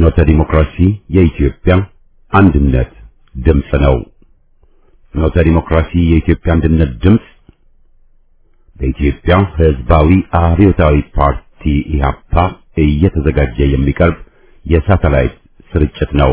ፍኖተ ዲሞክራሲ የኢትዮጵያ አንድነት ድምፅ ነው። ፍኖተ ዲሞክራሲ የኢትዮጵያ አንድነት ድምፅ በኢትዮጵያ ሕዝባዊ አብዮታዊ ፓርቲ ኢህአፓ እየተዘጋጀ የሚቀርብ የሳተላይት ስርጭት ነው።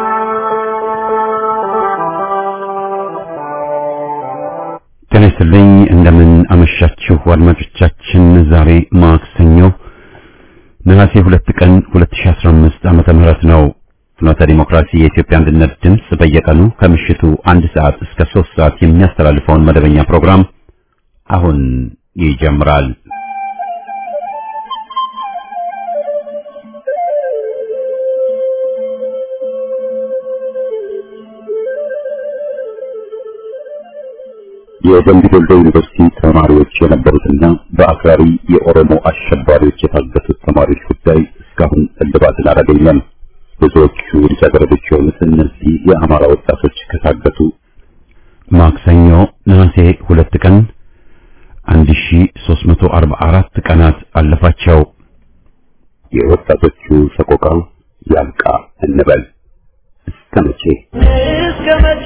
ጤና ይስጥልኝ። እንደምን አመሻችሁ አድማጮቻችን። ዛሬ ማክሰኞ ነሐሴ ሁለት ቀን 2015 ዓመተ ምህረት ነው። ፍኖተ ዲሞክራሲ የኢትዮጵያ አንድነት ድምፅ በየቀኑ ከምሽቱ አንድ ሰዓት እስከ ሶስት ሰዓት የሚያስተላልፈውን መደበኛ ፕሮግራም አሁን ይጀምራል። የደምቢ ዶሎ ዩኒቨርሲቲ ተማሪዎች የነበሩትና በአክራሪ የኦሮሞ አሸባሪዎች የታገቱት ተማሪዎች ጉዳይ እስካሁን እልባትን አላገኘም። ብዙዎቹ ልጃገረዶች የሆኑት እነዚህ የአማራ ወጣቶች ከታገቱ ማክሰኞ ነሐሴ ሁለት ቀን 1344 ቀናት አለፋቸው። የወጣቶቹ ሰቆቃ ያልቃ እንበል እስከ መቼ እስከ መቼ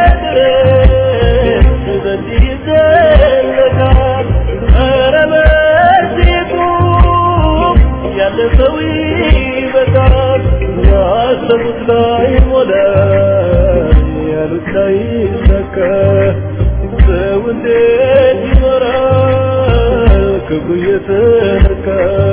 ድረስ በዚህ ይዘለቃል? ኧረ በዚህ ቁም፣ ያለ ሰው ይበቃል። ያሰቡት ላይ ሞላ፣ ያሉት ላይ ሰካ። ሰው እንዴት ይኖራል ክፉ እየተነካ?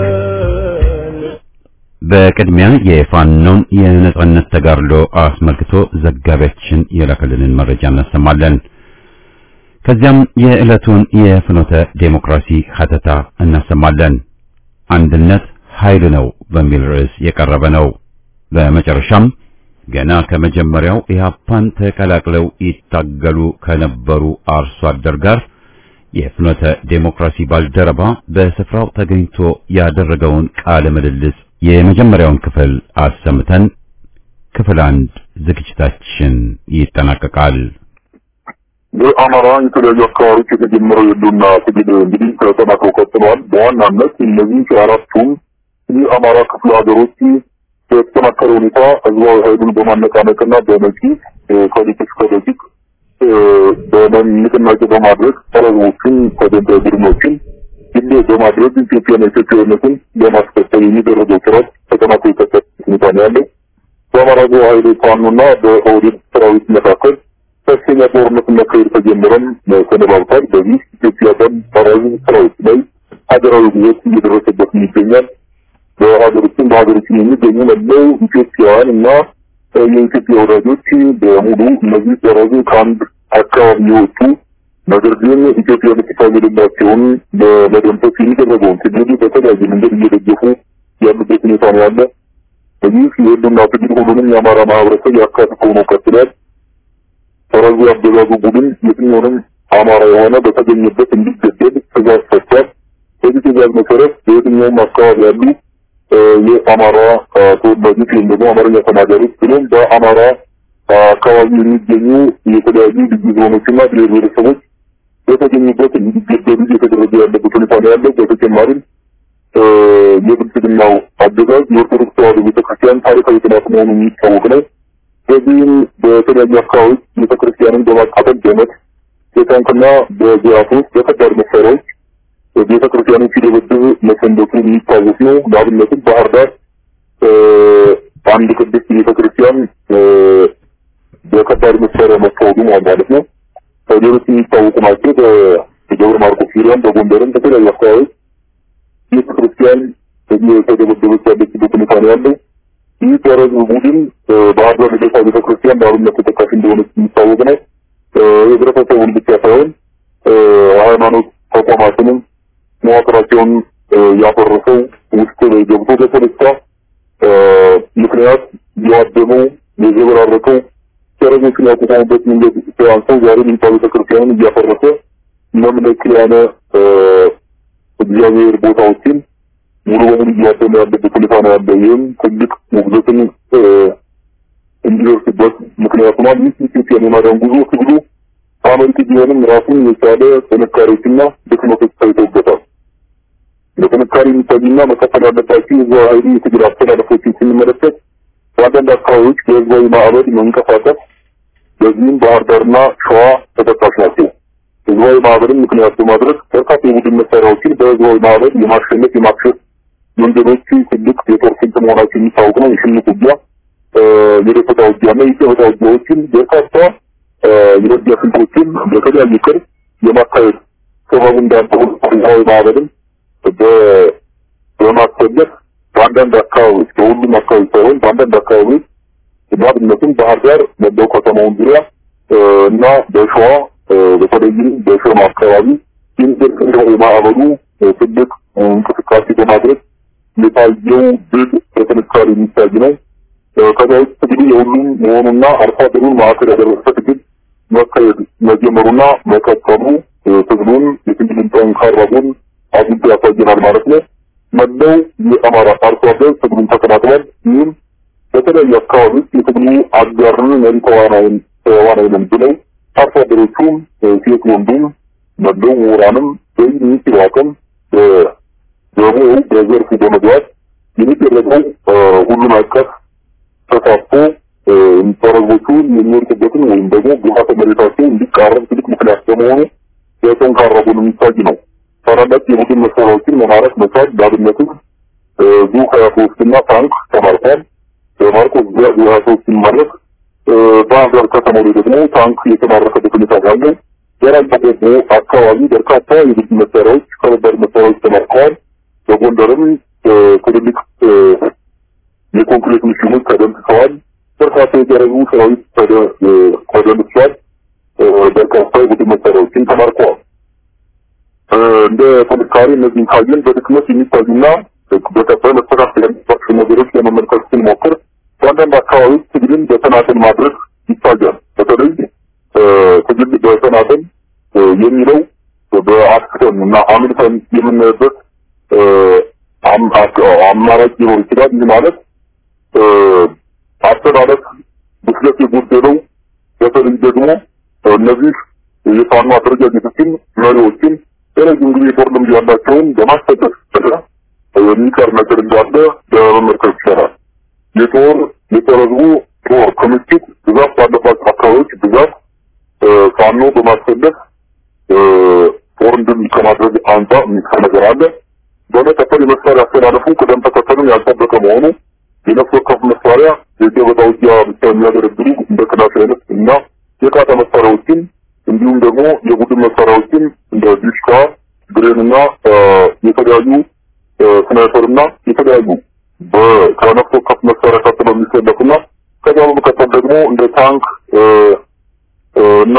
በቅድሚያ የፋኖን የነጻነት ተጋድሎ አስመልክቶ ዘጋቢያችን የላከልንን መረጃ እናሰማለን። ከዚያም የዕለቱን የፍኖተ ዴሞክራሲ ሀተታ እናሰማለን። አንድነት ኃይል ነው በሚል ርዕስ የቀረበ ነው። በመጨረሻም ገና ከመጀመሪያው ኢህአፓን ተቀላቅለው ይታገሉ ከነበሩ አርሶ አደር ጋር የፍኖተ ዴሞክራሲ ባልደረባ በስፍራው ተገኝቶ ያደረገውን ቃለ ምልልስ የመጀመሪያውን ክፍል አሰምተን ክፍል አንድ ዝግጅታችን ይጠናቀቃል። በአማራ የተለያዩ አካባቢዎች የተጀመረው የህልውና ትግል እንግዲህ ተጠናክሮ ቀጥለዋል። በዋናነት እነዚህ አራቱም የአማራ ክፍለ ሀገሮች በተጠናከረ ሁኔታ ህዝባዊ ኃይሉን በማነቃነቅና በነቂ ከሊቅ እስከ ደቂቅ በንቅናቄ በማድረግ ሰረዞችን ተደንዳይ ቡድኖችን ግሌ በማድረግ ኢትዮጵያና ኢትዮጵያዊነትን ለማስቀጠል የሚደረገው ጥረት ተጠናክሮ የቀጠለ ሁኔታ ነው ያለው። በአማራ ህዝባዊ ኃይል ፋኖና በኦህዴድ ሰራዊት መካከል ከፍተኛ ጦርነት መካሄድ ተጀምረም ተነባብቷል። በዚህ ኢትዮጵያ በአማራ ሰራዊት ላይ ሀገራዊ ጉዞት እየደረሰበት ይገኛል። በሀገሮችም በሀገሮችም የሚገኙ መለው ኢትዮጵያውያን እና የኢትዮጵያ ወዳጆች በሙሉ እነዚህ ሰራዙ ከአንድ አካባቢ የወጡ ነገር ግን ኢትዮጵያ የምትታገድላቸውን ለመደምሰስ የሚደረገውን ትግል በተለያየ መንገድ እየደገፉ ያሉበት ሁኔታ ነው ያለ። በዚህ የህልውና ትግል ሁሉንም የአማራ ማህበረሰብ ያካትቶ ነው ቀጥሏል። ሰራዙ ያገዛዙ ቡድን የትኛውንም አማራ የሆነ በተገኘበት እንዲገደል ትእዛዝ ሰጥቷል። በዚህ ትእዛዝ መሰረት በየትኛውም አካባቢ ያሉ የአማራ ተወላጆች ወይም ደግሞ አማርኛ ተናጋሪዎች ብሎም በአማራ አካባቢ የሚገኙ የተለያዩ ልዩ ዞኖችና ብሔር ብሔረሰቦች በተገኙበት እንዲገደሉ እየተደረገ ያለበት ሁኔታ ነው ያለው። በተጨማሪም የብልጽግናው አገዛዝ የኦርቶዶክስ ተዋሕዶ ቤተክርስቲያን ታሪካዊ ጥላት መሆኑ የሚታወቅ ነው። በዚህም በተለያዩ አካባቢዎች ቤተክርስቲያንን በማቃጠል በመት በታንክና በጅራቶች በከባድ መሳሪያዎች ቤተክርስቲያኖች ሲደበድብ መሰንበቱ የሚታወስ ነው። ለአብነትም ባህር ዳር አንድ ቅድስት ቤተክርስቲያን በከባድ መሳሪያ መታወዱ ማለት ነው። ሌሎች የሚታወቁ ናቸው። በደብረ ማርቆስ ዙሪያም፣ በጎንደርም በተለያዩ አካባቢዎች ቤተክርስቲያን የተደበደበች ያለችበት ሁኔታ ነው ያለው። ይህ ተረዝ ቡድን ባህር ዳር ልደታ ቤተክርስቲያን በአብነት ተጠቃሽ እንደሆነች የሚታወቅ ነው። ህብረተሰቡን ብቻ ሳይሆን ሃይማኖት ተቋማትንም መዋቅራቸውን ያፈረሰው ውስጥ ላይ ገብቶ በፖለቲካ ምክንያት የዋደመው የዘበራረቀው ሰረኞችን ያቋቋሙበት መንገድ አንሰው ዛሬ ሚኒታ ቤተክርስቲያንን እያፈረሰ መምለኪያነ እግዚአብሔር ቦታዎችን ሙሉ በሙሉ እያደመ ያለበት ሁኔታ ነው ያለ። ይህም ትልቅ ውግዘትን እንዲደርስበት ምክንያት ሆኗል። ይህ ኢትዮጵያን የማዳን ጉዞ ትግሉ አመርቂ ቢሆንም ራሱን የቻለ ጥንካሬዎችና ድክመቶች ታይተውበታል። በጥንካሬ የሚታዩና መቀጠል ያለባቸው የዛ ኃይሉ የትግል አስተላለፎችን ስንመለከት በአንዳንድ አካባቢዎች በህዝባዊ ማዕበል መንቀሳቀስ በዚህም ባህር ዳርና ሸዋ ተጠቃሽ ናቸው። ህዝባዊ ማዕበልን ምክንያት በማድረግ በርካታ የቡድን መሳሪያዎችን በህዝባዊ ማዕበል የማሸነፍ የማክሸፍ መንገዶቹ ትልቅ የጦር ስልት መሆናቸው የሚታወቅ ነው። የሽምቅ ውጊያ፣ የደፈጣ ውጊያና የጨበጣ ውጊያዎችን በርካታ የውጊያ ስልቶችን በተለያየ ቅርብ የማካሄድ ሰበቡ እንዳልሆነ ህዝባዊ ማዕበልን በማስፈለግ በአንዳንድ አካባቢዎች በሁሉም አካባቢ ሳይሆን በአንዳንድ አካባቢዎች በአብነትም ባህር ዳር መላው ከተማውን ዙሪያ እና በሸዋ በተለይም በሸማ አካባቢ የሚደርሰው የማዕበሉ ትልቅ እንቅስቃሴ በማድረግ የታየው ድል በጥንካሬ የሚታይ ነው። ከዛ ውጭ ትግሉ የሁሉም መሆኑና አርሶ አደሩን ማዕከል ያደረሰ ትግል መካሄድ መጀመሩና መቀጠሉ ትግሉን የትግልን ጠንካራ ጎን አጉልቶ ያሳየናል ማለት ነው። መላው የአማራ አርሶ አደር ትግሉን ተቀላቅሏል። ይህም በተለያዩ አካባቢዎች የትግሉ አጋርን መሪ ተዋናይን ተዋናይንም ብለው አርሶ አደሮቹም ሴት ወንዱም መላው ምሁራንም በሚችለው አቅም በሙያው በዘርፉ በመግባት የሚደረገው ሁሉን አቀፍ ተሳትፎ ተረቦቹ የሚወድቁበትን ወይም ደግሞ ግብዓተ መሬታቸው እንዲቃረብ ትልቅ ምክንያት በመሆኑ በጠንካራ ጎን የሚታይ ነው። ታላላቅ የቡድን መሳሪያዎችን መማረክ መቻል ለአብነትም ዙ ሀያ ሶስት እና ታንክ ተማርኳል። በማርቆስ ዙ ሀያ ሶስት ሲማረክ ባህር ዳር ከተማ ላይ ደግሞ ታንክ የተማረከበት ሁኔታ ያለ የራያ ቆቦ አካባቢ በርካታ የቡድን መሳሪያዎች ከባድ መሳሪያዎች ተማርከዋል። በጎንደርም ትልልቅ የኮንክሪት ምሽጎች ተደምስሰዋል። በርካታ የደረጉ ሰራዊት ተደምስሷል። በርካታ የቡድን መሳሪያዎችን ተማርከዋል። እንደ ጥንካሬ እነዚህን ካየን በድክመት የሚታዩና በቀጣይ መስተካከል ያለባቸው ነገሮች ለመመልከት ስንሞክር በአንዳንድ አካባቢዎች ትግልን በተናጠል ማድረግ ይታያል። በተለይ ትግል በተናጠል የሚለው በአክሰን እና አምልተን የምናይበት አማራጭ ሊኖር ይችላል። ይህ ማለት አስተላለፍ ብስለት የጎደለው በተለይ ደግሞ እነዚህ የፋኖ አደረጃጀቶችን መሪዎችን የረጅም ጊዜ ጦር ልምድ ያላቸውን በማስጠቀስ የሚቀር ነገር እንዳለ በመመልከት ይቻላል። የጦር የጦረዝቡ ጦር ክምችት ብዛት ባለባቸው አካባቢዎች ብዛት ፋኖ በማስፈለግ ጦር እንድን ከማድረግ አንጻር የሚቀር ነገር አለ። በመቀጠል የመሳሪያ አስተላለፉ ቅደም ተከተሉን ያልጠበቀ መሆኑ የነፍስ ወከፍ መሳሪያ የገበታ ውጊያ ብቻ የሚያገለግሉ እንደ ክላሽ አይነት እና የቃታ መሳሪያዎችን እንዲሁም ደግሞ የቡድን መሳሪያዎችን እንደ ዲሽካ፣ ብሬን እና የተለያዩ ስናይፐር እና የተለያዩ ከነፍስ ወከፍ መሳሪያ ቀጥለው የሚሰለፉና ከዛ በመቀጠል ደግሞ እንደ ታንክ እና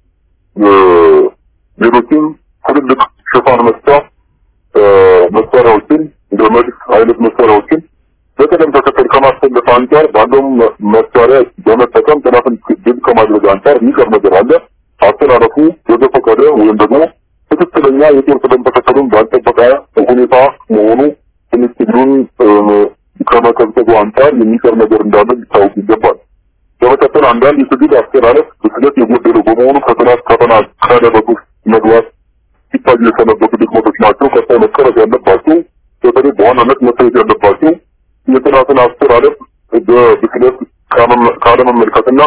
ሌሎችም ትልልቅ ሽፋን መስጫ መሳሪያዎችን እንደ መድፍ አይነት መሳሪያዎችን በቅደም ተከተል ከማሰለፍ አንጻር ባለው መሳሪያ በመጠቀም ጥናትን ድል ከማድረግ አንጻር የሚቀር ነገር አለ። አስተላለፉ በዘፈቀደ ወይም ደግሞ ትክክለኛ የጦር ቅደም ተከተሉን ባልጠበቀ ሁኔታ መሆኑ ትንሽ ትግሉን ከመቀዝቀዙ አንጻር የሚቀር ነገር እንዳለ ሊታወቅ ይገባል። በመቀጠል አንዳንድ የትግል አስተላለፍ ብስለት የጎደለው በመሆኑ ከጥናት ከተናከለ በኩስ መግባት ሲታዩ የሰነበቱ ድክመቶች ናቸው። ቀጣይ መቀረፍ ያለባቸው በተለይ በዋናነት መታየት ያለባቸው የጥናትን አስተላለፍ በብስለት ካለመመልከትና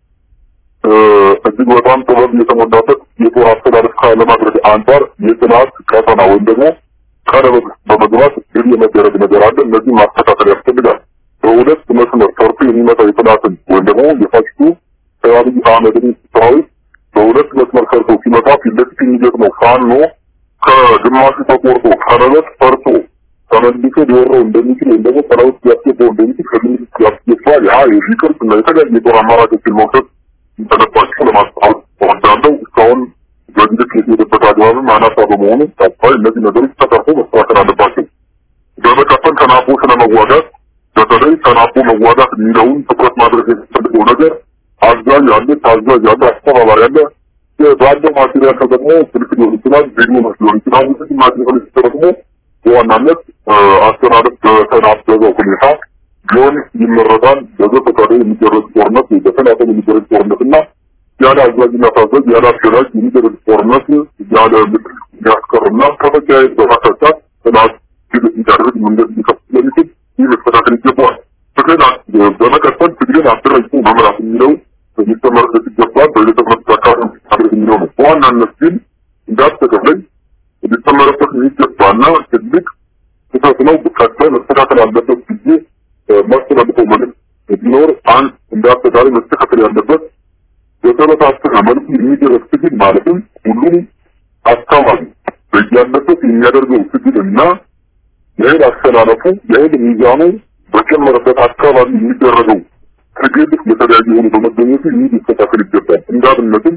እጅግ በጣም ጥበብ የተሞላበት የጦር አስተላለፍ ካለማድረግ አንጻር የጥናት ቀጠና ወይም ደግሞ ቀለበት በመግባት ድል የመደረግ ነገር አለ። እነዚህ ማስተካከል ያስፈልጋል። በሁለት መስመር ሰርቶ የሚመጣ የጥናትን ወይም ደግሞ የፋሽቱ አብይ አህመድን ሰራዊት በሁለት መስመር ሰርቶ ሲመጣ ፊት ለፊት የሚገጥመው ፋኖ ከግማሹ ተቆርጦ ቀለበት ፈርቶ ተመልሶ ሊወረው እንደሚችል ወይም ደግሞ ሰራዊት ሊያስገባው እንደሚችል ከግምት ያስገባል። ያ የፊቅር እና የተለያዩ የጦር አማራጮችን መውሰድ እንደነባቸው ለማስታወቅ እወዳለሁ። እስካሁን በግልጽ የተሄደበት አግባብም አናሳ በመሆኑ ቀጣይ እነዚህ ነገሮች ተቀርፎ መስተካከል አለባቸው። በመቀጠል ተናቦ ስለመዋጋት በተለይ ተናቦ መዋጋት የሚለውን ትኩረት ማድረግ የሚፈልገው ነገር አዛዥ አለ፣ ታዛዥ አለ፣ አስተባባሪ አለ። ባለው ማቴሪያል ተጠቅሞ ስልክ ሊሆን ይችላል፣ ቪዲዮ ሊሆን ይችላል። እነዚህ ማቴሪያሎች ተጠቅሞ በዋናነት አስተላለፍ በተናበበ ሁኔታ ቢሆን ይመረጣል። በዘፈቀደ የሚደረግ ጦርነት በተናጠል የሚደረግ ጦርነት እና ያለ አዛዥና ታዛዥ ያለ አስገዳጅ የሚደረግ ጦርነት ያለ ምድር የሚያስቀርና ከመካሄድ በማሳጫት ጥናት ድል እንዲያደርግ መንገድ ሊከፍት ስለሚችል ይህ መስተካከል ይገባዋል። ፍትህን በመቀጠል ትግልን አደራጅቶ መምራት የሚለው ሊሰመርበት ይገባል። በቤተክርስቲያን አካባቢ ማድረግ የሚለው ነው። በዋናነት ግን እንዳጠቃላይ ሊሰመረበት የሚገባና ትልቅ ስህተት ነው። ቀጣይ መስተካከል አለበት ጊዜ ማስተላልፈው መልዕክት ቢኖር አንድ እንዳጠቃላይ መስተካከል ያለበት በተበታተነ መልኩ የሚደረግ ትግል ማለትም ሁሉም አካባቢ በያለበት የሚያደርገው ትግል እና የኃይል አስተላለፉ የኃይል ሚዛኑ በጨመረበት አካባቢ የሚደረገው ትግል የተለያዩ የሆኑ በመገኘቱ ይህ ሊስተካከል ይገባል። እንዳብነትም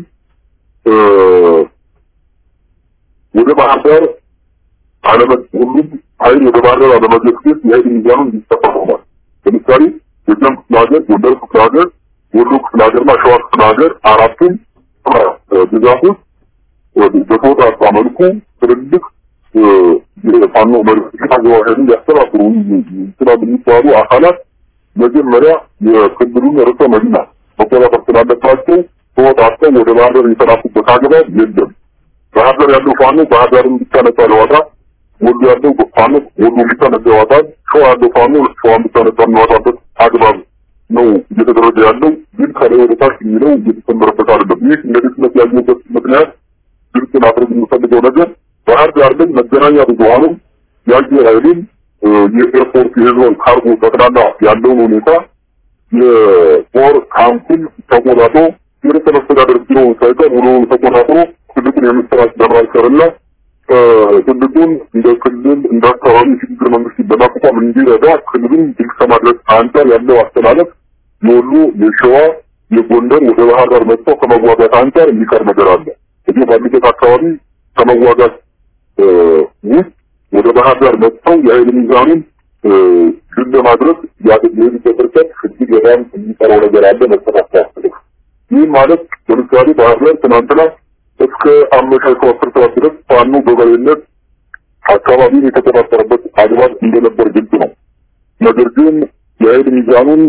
ወደ ባህር ዳር አለመ ሁሉም ኃይል ወደ ባህር ዳር አለመገስገስ የኃይል ሚዛኑ እንዲሰፋ ሆኗል። ለምሳሌ ጎጃም ክፍለ ሀገር፣ ጎንደር ክፍለ ሀገር፣ ወሎ ክፍለ ሀገርና ሸዋ ክፍለ ሀገር አራቱም ግዛቶች በተወጣጣ መልኩ ትልልቅ የፋኖ መሪዎችና ኃይልን ሊያስተባብሩ ይችላሉ የሚባሉ አካላት መጀመሪያ የክልሉን ርዕሰ መዲና መቆጣጠር ስላለባቸው ተወጣጥተው ወደ ባህር ዳር የተላኩበት አግባብ የለም። ባህር ዳር ያለው ፋኖ ባህር ዳርን ብቻ ነጻ ሊያወጣ፣ ወሎ ያለው ፋኖ ወሎ ብቻ ነጻ ያወጣል፣ ሸዋ ያለው ፋኖ ሸዋን ብቻ ነጻ የሚያወጣበት አግባብ ነው እየተደረገ ያለው። ግን ከላይ ወደ ታች የሚለው እየተሰመረበት አይደለም። ይህ እንደ ድክመት ያየበት ምክንያት ግልጽ ማድረግ የምፈልገው ነገር ባህር ዳር ላይ መገናኛ ብዙኃኑም የአየር ኃይሉም የኤርፖርት የህዝብ ካርጎ ጠቅላላ ያለውን ሁኔታ የጦር ካምፑን ተቆጣጥሮ የርዕሰ መስተዳደር ቢሮውን ሳይቀር ሙሉውን ተቆጣጥሮ ትልቁን የምስራች በማሰርና ትልቁን እንደ ክልል እንደ አካባቢ ሽግግር መንግስት በማቋቋም እንዲረዳ ክልሉን ድል ከማድረግ አንጻር ያለው አስተላለፍ የወሎ የሸዋ የጎንደር ወደ ባህር ዳር መጥተው ከመዋጋት አንጻር የሚቀር ነገር አለ። እዚህ ባሉበት አካባቢ ከመዋጋት ውስጥ ወደ ባህር ዳር መጥተው የኃይል ሚዛኑን ድል ለማድረግ የሄዱበት ርቀት እጅግ በጣም የሚቀረው ነገር አለ። መስተካከል ያስፈልጋል። ይህ ማለት ለምሳሌ ባህር ዳር ትናንትና እስከ አመሻሹ አስር ሰዓት ድረስ ፋኖ በበላይነት አካባቢውን የተቆጣጠረበት አግባብ እንደነበር ግልጽ ነው። ነገር ግን የኃይል ሚዛኑን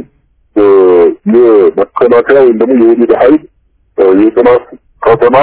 የመከላከያ ወይም ደግሞ የወሊድ ኃይል የጥናት ከተማ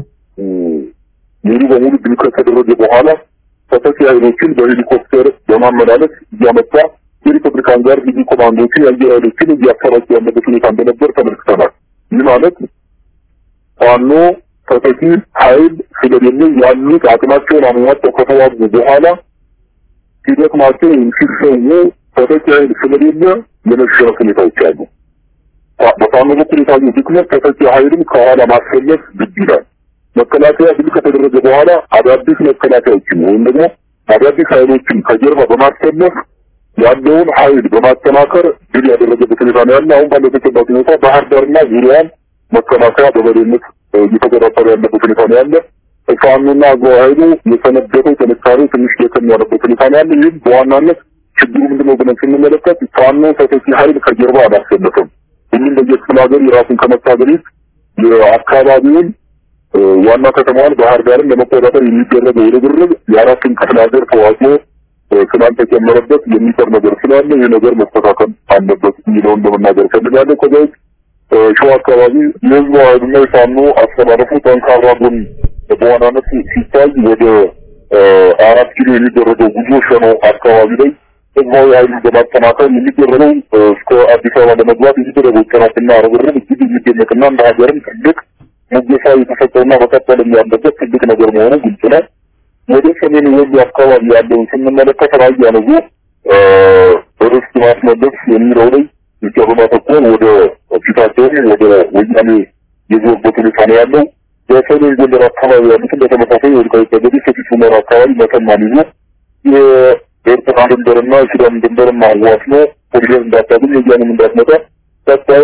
ሙሉ በሙሉ ድል ከተደረገ በኋላ ተተኪ ኃይሎችን በሄሊኮፕተር በማመላለስ እያመጣ የሪፐብሊካን ጋር ልዩ ኮማንዶችን የአየር ኃይሎችን እያሰራጩ ያለበት ሁኔታ እንደነበር ተመልክተናል። ይህ ማለት ፋኖ ተተኪ ኃይል ስለሌለ ያሉት አቅማቸውን አሟጠው ከተዋጉ በኋላ ሲደክማቸው ወይም ሲሰዉ ተተኪ ኃይል ስለሌለ የመሸነፍ ሁኔታዎች አሉ። በፋኖ በኩል የታየው ድክመት ተተኪ ኃይልን ከኋላ ማሰለፍ ግድ ይላል። መከላከያ ድል ከተደረገ በኋላ አዳዲስ መከላከያዎችን ወይም ደግሞ አዳዲስ ኃይሎችን ከጀርባ በማሰለፍ ያለውን ኃይል በማጠናከር ድል ያደረገበት ሁኔታ ነው ያለ። አሁን ባለው ተጨባጭ ሁኔታ ባህር ዳርና ዙሪያውን መከላከያ በበላይነት እየተቆጣጠረ ያለበት ሁኔታ ነው ያለ። ፋኖና አገው ኃይሉ የሰነበተው ጥንካሬው ትንሽ ደከም ያለበት ሁኔታ ነው ያለ። ይህም በዋናነት ችግሩ ምንድነው ብለን ስንመለከት ፋኖ ተተኪ ኃይል ከጀርባ አላሰለፈም። ሁሉም በየክፍለ ሀገር የራሱን ከመታገል የአካባቢውን ዋና ከተማዋን ባህር ዳርን ለመቆጣጠር የሚደረገው ርብርብ የአራቱን ክፍለ ሀገር ተዋጽኦ ስላልተጨመረበት የሚቀር ነገር ስላለ ይህ ነገር መስተካከል አለበት የሚለውን ለመናገር ፈልጋለሁ። ከዛ ውጭ ሸዋ አካባቢ የህዝቡ ኃይልና የፋኖ አስተላለፉ ጠንካራ ጎን በዋናነት ሲታይ ወደ አራት ኪሎ የሚደረገው ጉዞ ሸኖ አካባቢ ላይ ህዝባዊ ኃይሉን በማጠናከር የሚደረገው እስከ አዲስ አበባ ለመግባት የሚደረገው ጥረትና ርብርብ እጅግ የሚደነቅና እንደ ሀገርም ትልቅ ሙገሳ የተሰጠውና መቀጠልም ያለበት ትልቅ ነገር መሆኑ ግልጽ ነው። ወደ ሰሜን ወሎ አካባቢ ያለውን ስንመለከት ራያ ነው ርስት ማስመለስ የሚለው ላይ ብቻ በማተኮር ወደ ፊታቸውን ወደ ወያኔ የዞርበት ሁኔታ ነው ያለው። በሰሜን ጎንደር አካባቢ ያሉትን በተመሳሳይ ወልቃይት ጠገዴ፣ ሰቲት ሁመራ አካባቢ መተማን ይዞ የኤርትራ ድንበርና የሱዳን ድንበርም አዋስኖ ኮሪደር እንዳታገኝ ወያኔም እንዳትመጣ ቀጣይ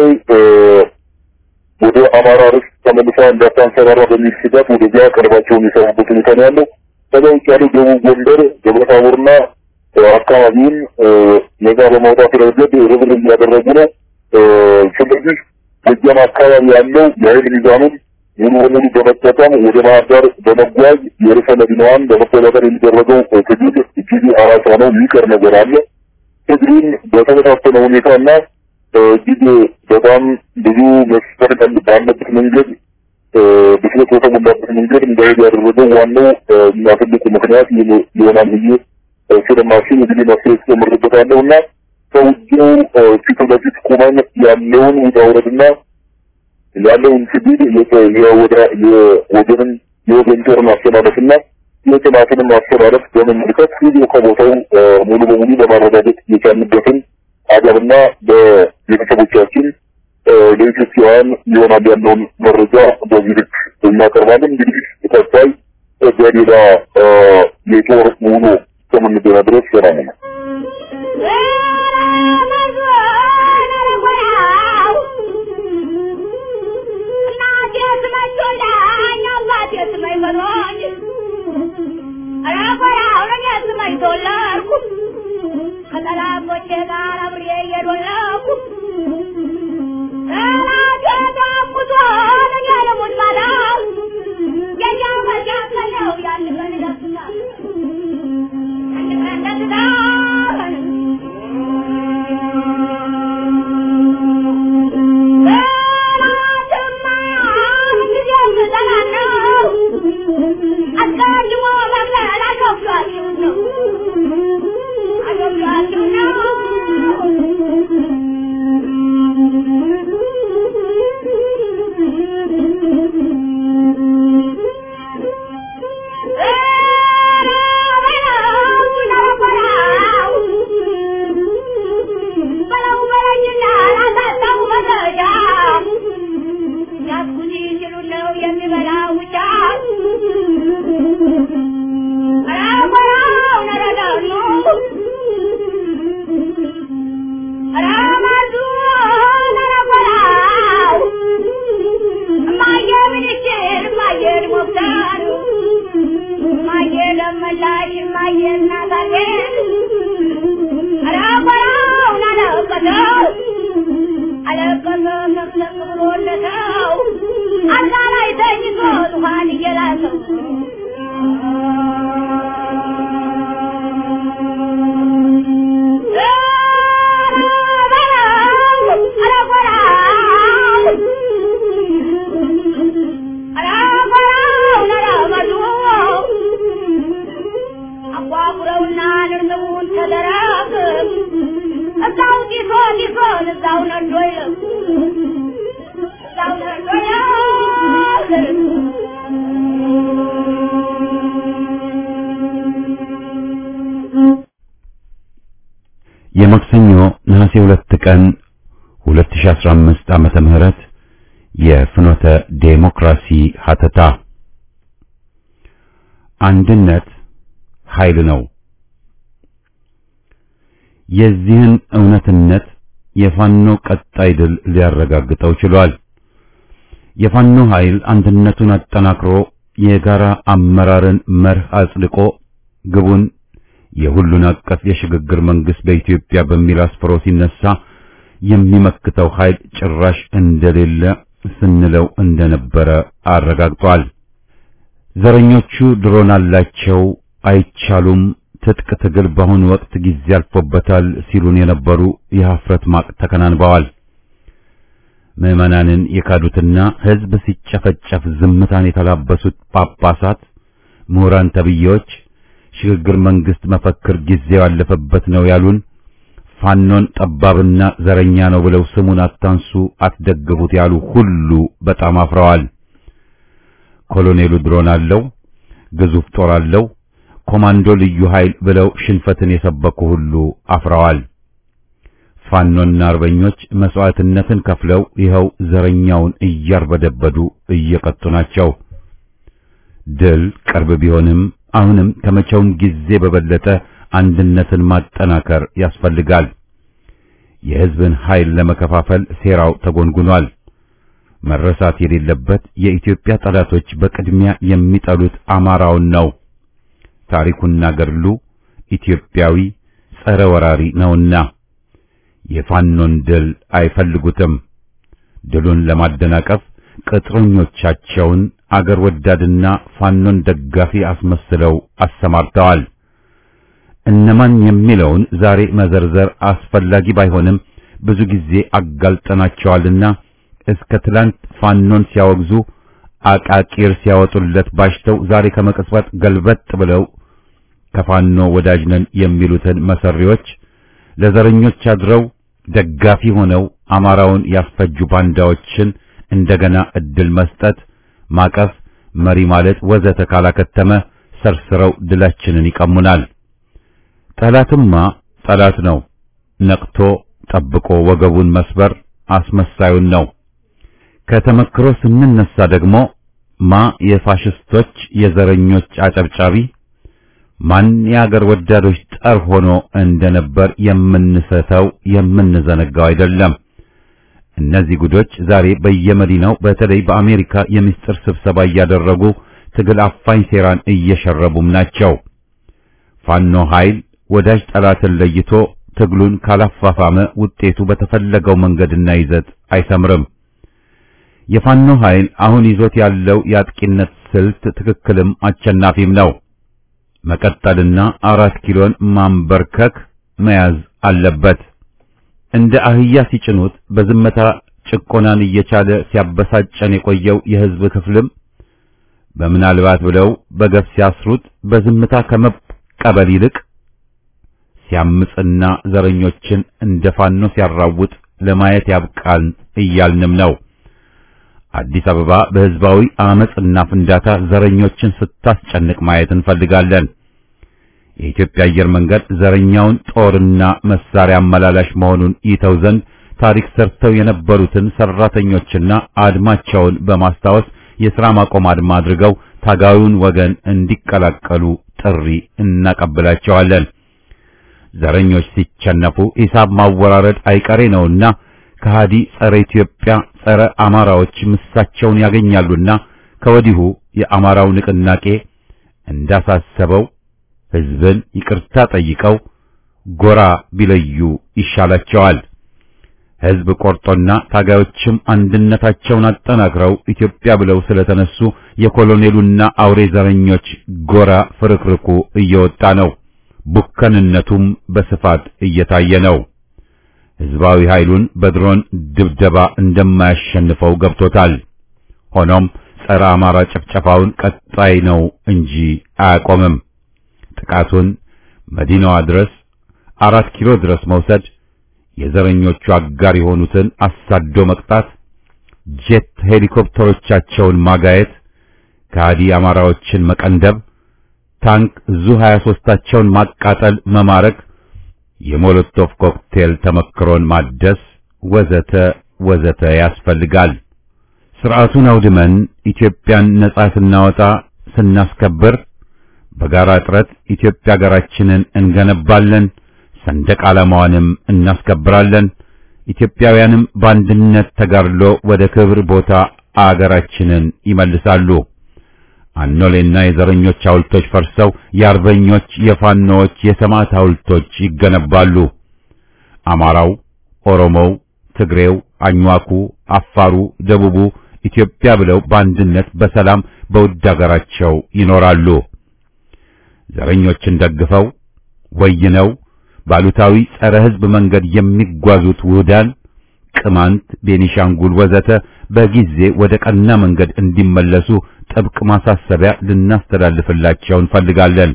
ወደ አማራ ርስት ተመልሳ እንዳታንሰራራ በሚል ስጋት ወደዚያ ቀርባቸውን የሰሩበት ሁኔታ ነው ያለው። ከዛ ውጭ ያለው ደቡብ ጎንደር ደብረታቦርና አካባቢውን ነጻ በማውጣት ረገድ ርብርብ እያደረጉ ነው። ስለዚህ ጎጃም አካባቢ ያለው የኃይል ሚዛኑን ሙሉ በሙሉ በመጠቀም ወደ ባህር ዳር በመጓዝ የርዕሰ መዲናዋን በመቆጣጠር የሚደረገው ትግል እጅግ አራሳ ነው። የሚቀር ነገር አለ። ትግሉን በተመሳሰለ ሁኔታና እጅግ በጣም ብዙ መስፈር ባለበት መንገድ ብስለት በተሞላበት መንገድ እንዳሄድ ያደረገው ዋናው እና ትልቁ ምክንያት ይሆናል ብዬ ስለማስብ እንግዲህ መፍትሄ ተጨምርበታለሁ እና ከውጊያው ፊት ለፊት ቆመን ያለውን ውጣ ውረድና ያለውን ትግል የወገንን የወገን ጦር ማስተላለፍና የጥናትንም ማስተላለፍ በመመልከት ቪዲዮ ከቦታው ሙሉ በሙሉ ለማረጋገጥ የቻልንበትን አገርና በቤተሰቦቻችን ለኢትዮጵያውያን ይሆናል ያለውን መረጃ በዚህ ልክ እናቀርባለን። እንግዲህ ቀጣይ በሌላ የጦር ውሎ እስከምንገና ድረስ ሰላም ነው። ከጠላቶቼ ጋር አብሬ እየዶለኩ የማክሰኞ ነሐሴ ሁለት ቀን 2015 ዓመተ ምህረት የፍኖተ ዴሞክራሲ ሀተታ አንድነት ኃይል ነው። የዚህን እውነትነት የፋኖ ቀጣይ ድል ሊያረጋግጠው ችሏል። የፋኖ ኃይል አንድነቱን አጠናክሮ የጋራ አመራርን መርህ አጽድቆ ግቡን የሁሉን አቀፍ የሽግግር መንግስት በኢትዮጵያ በሚል አስፍሮ ሲነሳ የሚመክተው ኃይል ጭራሽ እንደሌለ ስንለው እንደነበረ አረጋግጧል። ዘረኞቹ ድሮን አላቸው፣ አይቻሉም፣ ትጥቅ ትግል በአሁኑ ወቅት ጊዜ አልፎበታል ሲሉን የነበሩ የሀፍረት ማቅ ተከናንበዋል። ምዕመናንን የካዱትና ሕዝብ ሲጨፈጨፍ ዝምታን የተላበሱት ጳጳሳት፣ ምሁራን ተብዬዎች ሽግግር መንግስት መፈክር ጊዜው ያለፈበት ነው ያሉን ፋኖን ጠባብና ዘረኛ ነው ብለው ስሙን አታንሱ፣ አትደግፉት ያሉ ሁሉ በጣም አፍረዋል። ኮሎኔሉ ድሮን አለው፣ ግዙፍ ጦር አለው፣ ኮማንዶ ልዩ ኃይል ብለው ሽንፈትን የሰበኩ ሁሉ አፍረዋል። ፋኖና አርበኞች መስዋዕትነትን ከፍለው ይኸው ዘረኛውን እያርበደበዱ እየቀጡ ናቸው። ድል ቅርብ ቢሆንም አሁንም ከመቼውም ጊዜ በበለጠ አንድነትን ማጠናከር ያስፈልጋል። የሕዝብን ኃይል ለመከፋፈል ሴራው ተጎንጉኗል። መረሳት የሌለበት የኢትዮጵያ ጠላቶች በቅድሚያ የሚጠሉት አማራውን ነው። ታሪኩና ገድሉ ኢትዮጵያዊ ጸረ ወራሪ ነውና የፋኖን ድል አይፈልጉትም። ድሉን ለማደናቀፍ ቅጥረኞቻቸውን አገር ወዳድና ፋኖን ደጋፊ አስመስለው አሰማርተዋል። እነማን የሚለውን ዛሬ መዘርዘር አስፈላጊ ባይሆንም ብዙ ጊዜ አጋልጠናቸዋልና እስከ ትላንት ፋኖን ሲያወግዙ አቃቂር ሲያወጡለት ባሽተው ዛሬ ከመቅጽበት ገልበጥ ብለው ከፋኖ ወዳጅ ነን የሚሉትን መሰሪዎች ለዘረኞች አድረው ደጋፊ ሆነው አማራውን ያስፈጁ ባንዳዎችን እንደገና እድል መስጠት፣ ማቀፍ፣ መሪ ማለት ወዘተ ካላከተመ ሰርስረው ድላችንን ይቀሙናል። ጠላትማ ጠላት ነው። ነቅቶ ጠብቆ ወገቡን መስበር አስመሳዩን ነው። ከተመክሮ ስንነሳ ደግሞ ማ የፋሽስቶች የዘረኞች አጨብጫቢ ማን የአገር ወዳዶች ጠር ሆኖ እንደነበር የምንሰተው የምንዘነጋው አይደለም። እነዚህ ጉዶች ዛሬ በየመዲናው በተለይ በአሜሪካ የምስጢር ስብሰባ እያደረጉ ትግል አፋኝ ሴራን እየሸረቡም ናቸው። ፋኖ ኃይል ወዳጅ ጠላትን ለይቶ ትግሉን ካላፋፋመ ውጤቱ በተፈለገው መንገድና ይዘት አይሰምርም። የፋኖ ኃይል አሁን ይዞት ያለው የአጥቂነት ስልት ትክክልም አሸናፊም ነው። መቀጠልና አራት ኪሎን ማንበርከክ መያዝ አለበት። እንደ አህያ ሲጭኑት በዝምታ ጭቆናን እየቻለ ሲያበሳጨን የቆየው የሕዝብ ክፍልም በምናልባት ብለው በገፍ ሲያስሩት በዝምታ ከመቀበል ይልቅ ሲያምጽና ዘረኞችን እንደ ፋኖ ሲያራውጥ ለማየት ያብቃን እያልንም ነው። አዲስ አበባ በሕዝባዊ አመጽና ፍንዳታ ዘረኞችን ስታስጨንቅ ማየት እንፈልጋለን። የኢትዮጵያ አየር መንገድ ዘረኛውን ጦርና መሳሪያ አመላላሽ መሆኑን ይተው ዘንድ ታሪክ ሰርተው የነበሩትን ሰራተኞችና አድማቸውን በማስታወስ የሥራ ማቆም አድማ አድርገው ታጋዩን ወገን እንዲቀላቀሉ ጥሪ እናቀብላቸዋለን። ዘረኞች ሲቸነፉ ሂሳብ ማወራረድ አይቀሬ ነውና ከሃዲ ጸረ ኢትዮጵያ ጸረ አማራዎች ምሳቸውን ያገኛሉና ከወዲሁ የአማራው ንቅናቄ እንዳሳሰበው ሕዝብን ይቅርታ ጠይቀው ጎራ ቢለዩ ይሻላቸዋል። ሕዝብ ቆርጦና ታጋዮችም አንድነታቸውን አጠናክረው ኢትዮጵያ ብለው ስለተነሱ የኮሎኔሉና አውሬ ዘረኞች ጎራ ፍርክርኩ እየወጣ ነው። ቡከንነቱም በስፋት እየታየ ነው። ሕዝባዊ ኃይሉን በድሮን ድብደባ እንደማያሸንፈው ገብቶታል። ሆኖም ጸረ አማራ ጭፍጨፋውን ቀጣይ ነው እንጂ አያቆምም። ጥቃቱን መዲናዋ ድረስ አራት ኪሎ ድረስ መውሰድ፣ የዘረኞቹ አጋር የሆኑትን አሳዶ መቅጣት፣ ጄት ሄሊኮፕተሮቻቸውን ማጋየት፣ ከሃዲ አማራዎችን መቀንደብ፣ ታንክ ዙ 23ታቸውን ማቃጠል፣ መማረክ የሞሎቶቭ ኮክቴል ተመክሮን ማደስ ወዘተ ወዘተ ያስፈልጋል። ስርዓቱን አውድመን ኢትዮጵያን ነጻ ስናወጣ ስናስከብር በጋራ ጥረት ኢትዮጵያ ሀገራችንን እንገነባለን፣ ሰንደቅ ዓላማዋንም እናስከብራለን። ኢትዮጵያውያንም በአንድነት ተጋድሎ ወደ ክብር ቦታ አገራችንን ይመልሳሉ። አኖሌና የዘረኞች ሐውልቶች ፈርሰው የአርበኞች የፋኖዎች የሰማዕት ሐውልቶች ይገነባሉ። አማራው፣ ኦሮሞው፣ ትግሬው፣ አኝዋኩ፣ አፋሩ፣ ደቡቡ ኢትዮጵያ ብለው በአንድነት በሰላም በውድ አገራቸው ይኖራሉ። ዘረኞችን ደግፈው ወይነው ባሉታዊ ጸረ ሕዝብ መንገድ የሚጓዙት ውህዳን ቅማንት፣ ቤኒሻንጉል ወዘተ በጊዜ ወደ ቀና መንገድ እንዲመለሱ ጥብቅ ማሳሰቢያ ልናስተላልፍላቸው እንፈልጋለን።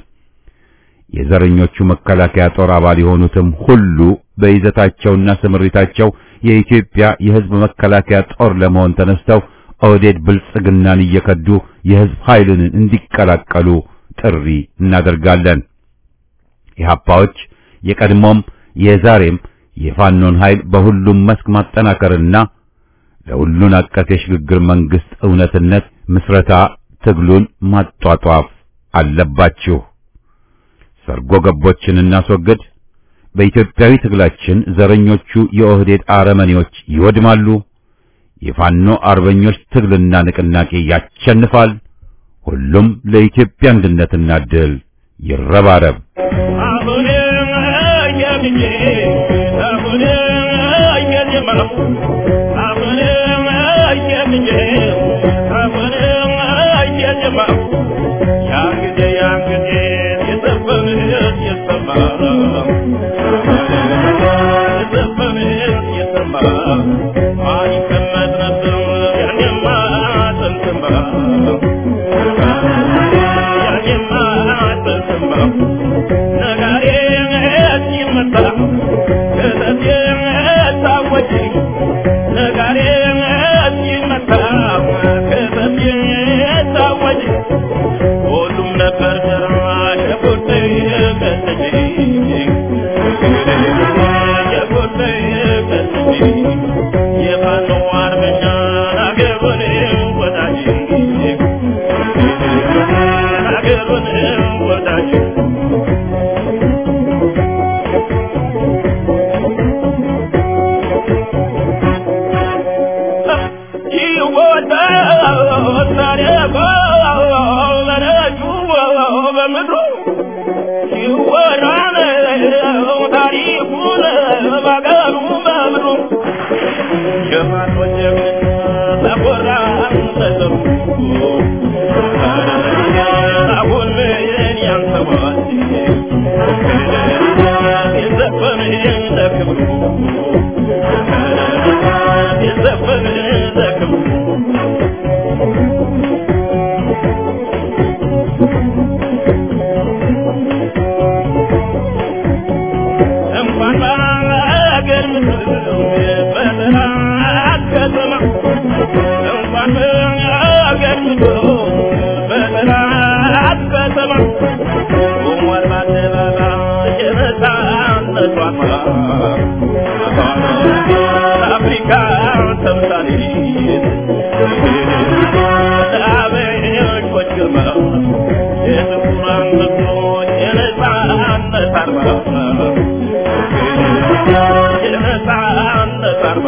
የዘረኞቹ መከላከያ ጦር አባል የሆኑትም ሁሉ በይዘታቸውና ስምሪታቸው የኢትዮጵያ የሕዝብ መከላከያ ጦር ለመሆን ተነስተው ኦህዴድ ብልጽግናን እየከዱ የሕዝብ ኃይልን እንዲቀላቀሉ ጥሪ እናደርጋለን። ኢህአፓዎች የቀድሞም የዛሬም የፋኖን ኃይል በሁሉም መስክ ማጠናከርና ለሁሉን አቀፍ የሽግግር መንግስት እውነትነት ምስረታ ትግሉን ማጧጧፍ አለባችሁ። ሰርጎ ገቦችን እናስወግድ። በኢትዮጵያዊ ትግላችን ዘረኞቹ የኦህዴድ አረመኔዎች ይወድማሉ። የፋኖ አርበኞች ትግልና ንቅናቄ ያሸንፋል። ሁሉም ለኢትዮጵያ አንድነትና ድል ይረባረብ። አሁንም አያምኜ አሁንም አያጀመረው አሁንም አያምኜ አሁንም አያጀመረው ያን ጊዜ ያን ጊዜ የዘፈንህን የሰማ የዘፈንህን የሰማ ማን ይቀመጥ ነበር ያኔማ ጥንትማ ያኔማ ጥንትማ ነጋሪ ሲመታ ነው ታሪኩን ባገሩ በምድሩ ጀማቶች ተቆራ ተዘሩ አሁን ምን ያንሰዋል የዘፈን ለክብሩ የዘፈን ለክብሩ እንኳን በአገር ምድር በጠላት ከተማ እንኳን በአገር ምድር በጠላት ከተማ ቆሟል በአደባባይ የነፃነቷ አፍሪካ ተምሳሌት ለአበሾች ግርማ የጥቁራን ምስሎች የነፃነት አርማ የነፃነት አርማ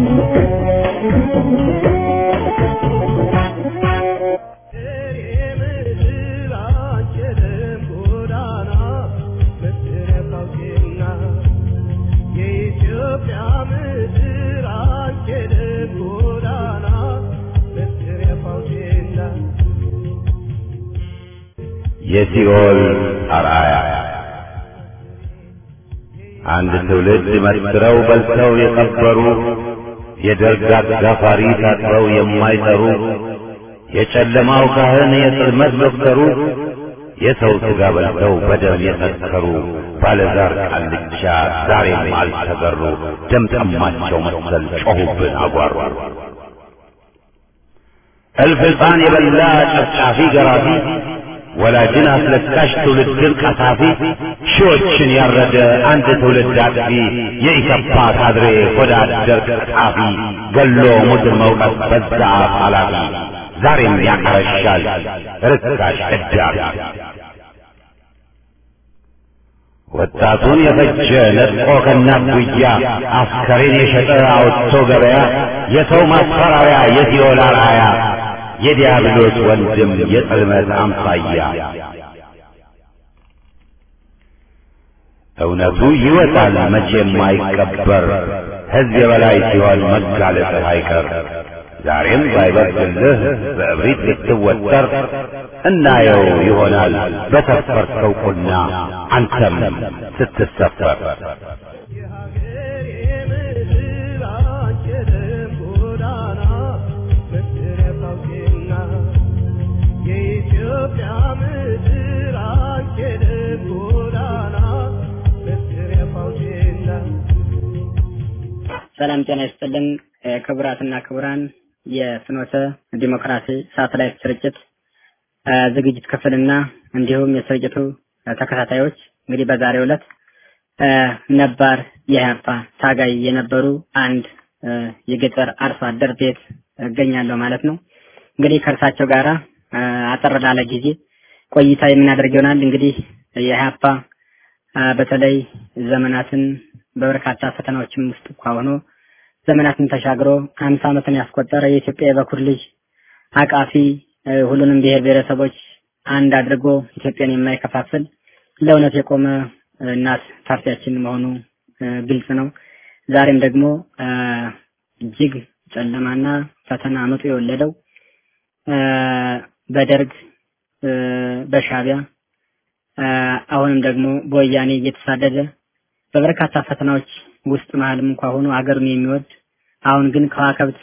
የሲኦል አርአያ አንድ ትውልድ መስክረው በልተው የቀበሩ የደርግ አጋፋሪ ታጥበው የማይጠሩ የጨለማው ካህን የጽልመት ዶክተሩ የሰው ሥጋ በልተው በደም የሰከሩ ባለዛር ቃልቻ ዛሬም አልተገሩ ደም ጠማቸው መሰል ጮኹብን አጓሩ እልፍ ሕፃን የበላ ጨፍጫፊ ገራፊ ወላጅን አስለቃሽ ትውልድን ቀሳፊ ሺዎችን ያረደ አንድ ትውልድ አጥፊ የኢሰፓ ካድሬ ሆዳ አደር ቀጣፊ ገሎ ሙድር መውቀት በዛ አፍ ኃላፊ ዛሬም ያቀረሻል ርካሽ እዳሪ ወጣቱን የፈጀ ነጥቆ ከእናት ጉያ አስከሬን የሸጠ አውጥቶ ገበያ የሰው ማስፈራሪያ የሲኦል አርአያ የዲያብሎስ ወንድም የጽልመት አምሳያ እውነቱ ይወጣል መቼም አይቀበር ሕዝብ የበላይ ሲሆን መጋለጥህ አይቀር ዛሬም ባይበርድልህ በእብሪት ልትወጠር እናየው ይሆናል በሰፈርከው ቁና አንተም ስትሰፈር ሰላም ጤና ይስጥልን ክቡራትና ክቡራን የፍኖተ ዲሞክራሲ ሳተላይት ስርጭት ዝግጅት ክፍልና እንዲሁም የስርጭቱ ተከታታዮች እንግዲህ በዛሬው ዕለት ነባር የኢህአፓ ታጋይ የነበሩ አንድ የገጠር አርሶ አደር ቤት እገኛለሁ ማለት ነው። እንግዲህ ከእርሳቸው ጋራ አጠር ላለ ጊዜ ቆይታ የምናደርግ ይሆናል። እንግዲህ የኢህአፓ በተለይ ዘመናትን በበርካታ ፈተናዎችም ውስጥ እንኳ ሆኖ ዘመናትን ተሻግሮ አምሳ ዓመትን ያስቆጠረ የኢትዮጵያ የበኩር ልጅ አቃፊ ሁሉንም ብሔር ብሔረሰቦች አንድ አድርጎ ኢትዮጵያን የማይከፋፍል ለእውነት የቆመ እናት ፓርቲያችን መሆኑ ግልጽ ነው። ዛሬም ደግሞ እጅግ ጨለማና ፈተና አመጡ የወለደው በደርግ በሻቢያ አሁንም ደግሞ በወያኔ እየተሳደደ በበርካታ ፈተናዎች ውስጥ መሀልም እንኳ ሆኖ ሀገሩን የሚወድ አሁን ግን ከዋከብት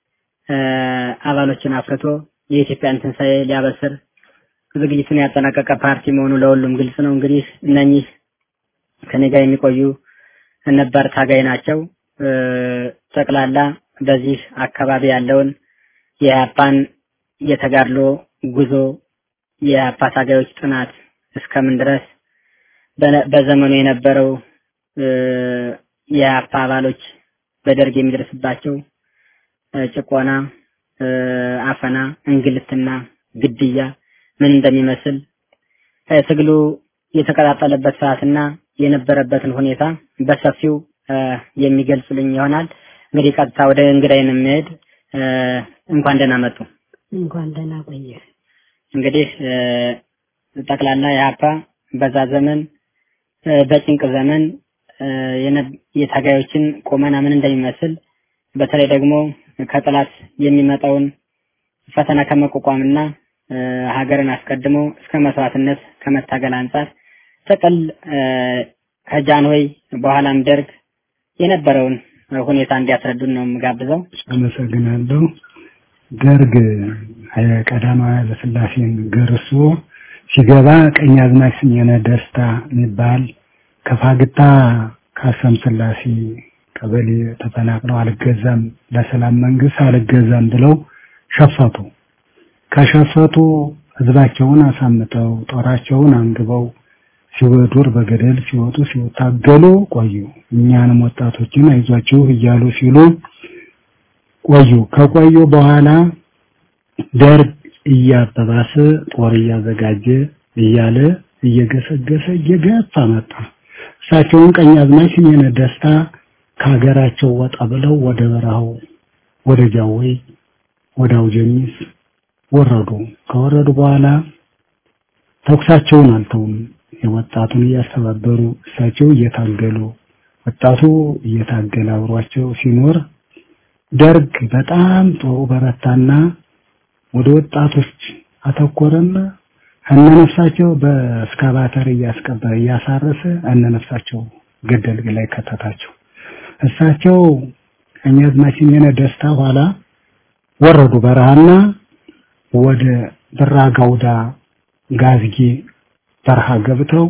አባሎችን አፍርቶ የኢትዮጵያን ትንሣኤ ሊያበስር ዝግጅቱን ያጠናቀቀ ፓርቲ መሆኑ ለሁሉም ግልጽ ነው። እንግዲህ እነኚህ ከኔ ጋር የሚቆዩ ነባር ታጋይ ናቸው። ጠቅላላ በዚህ አካባቢ ያለውን የኢህአፓን የተጋድሎ ጉዞ የኢህአፓ ታጋዮች ጥናት እስከምን ድረስ በዘመኑ የነበረው የኢህአፓ አባሎች በደርግ የሚደርስባቸው ጭቆና፣ አፈና፣ እንግልትና ግድያ ምን እንደሚመስል ትግሉ የተቀጣጠለበት ሰዓትና የነበረበትን ሁኔታ በሰፊው የሚገልጽልኝ ይሆናል። እንግዲህ ቀጥታ ወደ እንግዳይን የሚሄድ እንኳን ደህና መጡ። እንኳን ደህና ቆየ። እንግዲህ ጠቅላላ የሀፓ በዛ ዘመን እ፣ በጭንቅ ዘመን እ፣ የነ- የታጋዮችን ቁመና ምን እንደሚመስል በተለይ ደግሞ ከጠላት የሚመጣውን ፈተና ከመቋቋምና እ፣ ሀገርን አስቀድሞ እስከ መስዋዕትነት ከመታገል አንጻር ጥቅል እ፣ ከጃንሆይ በኋላም ደርግ የነበረውን እ፣ ሁኔታ እንዲያስረዱን ነው የምጋብዘው። አመሰግናለሁ። ደርግ ቀዳማዊ ኃይለሥላሴን ገርሶ ሲገባ ቀኛዝማች ስሜነ ደስታ የሚባል ከፋግታ ካሰም ስላሴ ቀበሌ ተፈናቅለው አልገዛም ለሰላም መንግስት አልገዛም ብለው ሸፈቱ። ከሸፈቱ ህዝባቸውን አሳምተው ጦራቸውን አንግበው ሲወዱር በገደል ሲወጡ ሲታገሉ ቆዩ። እኛንም ወጣቶችን አይዟችሁ እያሉ ሲሉ ቆዩ። ከቆዩ በኋላ ደርግ እያበባሰ ጦር እያዘጋጀ እያለ እየገሰገሰ እየገፋ መጣ። እሳቸውን ቀኛዝማች ስሜነ ደስታ ከሀገራቸው ወጣ ብለው ወደ በረሃው ወደ ጃዊ ወደ አውጀኒስ ወረዱ። ከወረዱ በኋላ ተኩሳቸውን አልተውም። የወጣቱን እያስተባበሩ እሳቸው እየታገሉ ወጣቱ እየታገለ አብሯቸው ሲኖር ደርግ በጣም ጦሩ በረታና ወደ ወጣቶች አተኮረና እነነፍሳቸው በእስካቫተር እያስቀበረ እያሳረሰ እነነፍሳቸው ገደል ላይ ከተታቸው። እሳቸው ቀኛዝማች ስሜነ ደስታ ኋላ ወረዱ በረሃና ወደ ብራ ጋውዳ ጋዝጌ በረሃ ገብተው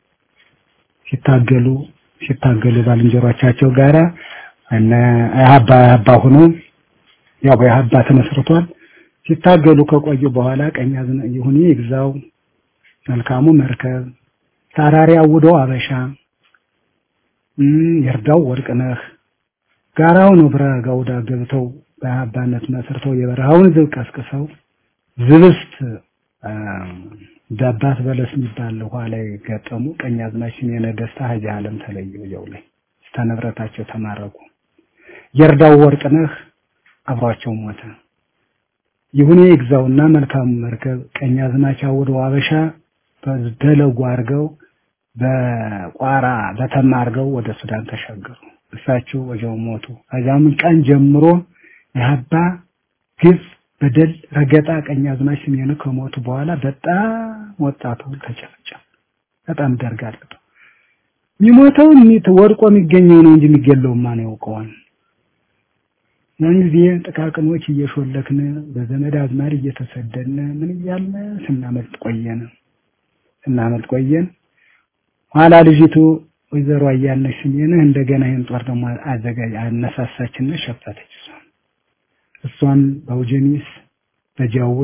ሲታገሉ ሲታገሉ ባልንጀሮቻቸው ጋራ እነ አባ አባ ሆኖ ያው በአባ ተመስርቷል። ሲታገሉ ከቆዩ በኋላ ቀኛዝና ይሁኔ ይግዛው መልካሙ መርከብ ታራሪ አውዶ አበሻ እም ይርዳው ወርቅነህ ጋራው ነው ብራ ጋውዳ ገብተው በአባነት መስርተው የበረሃውን ዝብ ቀስቅሰው ዝብስት አ፣ ዳባት በለስ የሚባል ውሃ ላይ ገጠሙ። ቀኛዝማች ስሜነ ደስታ ሀጂ ዓለም ተለዩ። ያው ላይ እስከ ንብረታቸው ተማረኩ። የርዳው ወርቅነህ አብሯቸው ሞተ። ይሁኔ ይግዛውና መልካሙ መርከብ ቀኛዝማች አውደው አበሻ በደለጉ አድርገው በቋራ በተማ አድርገው ወደ ሱዳን ተሻገሩ። እሳቸው ወዲያው ሞቱ። ከዚያም ቀን ጀምሮ የሀባ ግፍ በደል ረገጣ ቀኛዝማች ስሜኑ ከሞቱ በኋላ በጣም ወጣቱ ተጨፈጨፈ። በጣም ደርግ አለበት። የሚሞተው የሚት ወድቆ የሚገኘው ነው እንጂ የሚገለው ማን ያውቀዋል? ያን ጊዜ ጥቃቅኖች እየሾለክን በዘመድ አዝማድ እየተሰደድን ምን እያልን ስናመልጥ ቆየን ስናመልጥ ቆየን። ኋላ ልጅቱ ወይዘሮ አያልነሽ ስሜንህ እንደገና ይህን ጦር ደግሞ አዘጋጅ አነሳሳችና ሸፈተች። እሷን እሷን በአውጀኒስ በጃዊ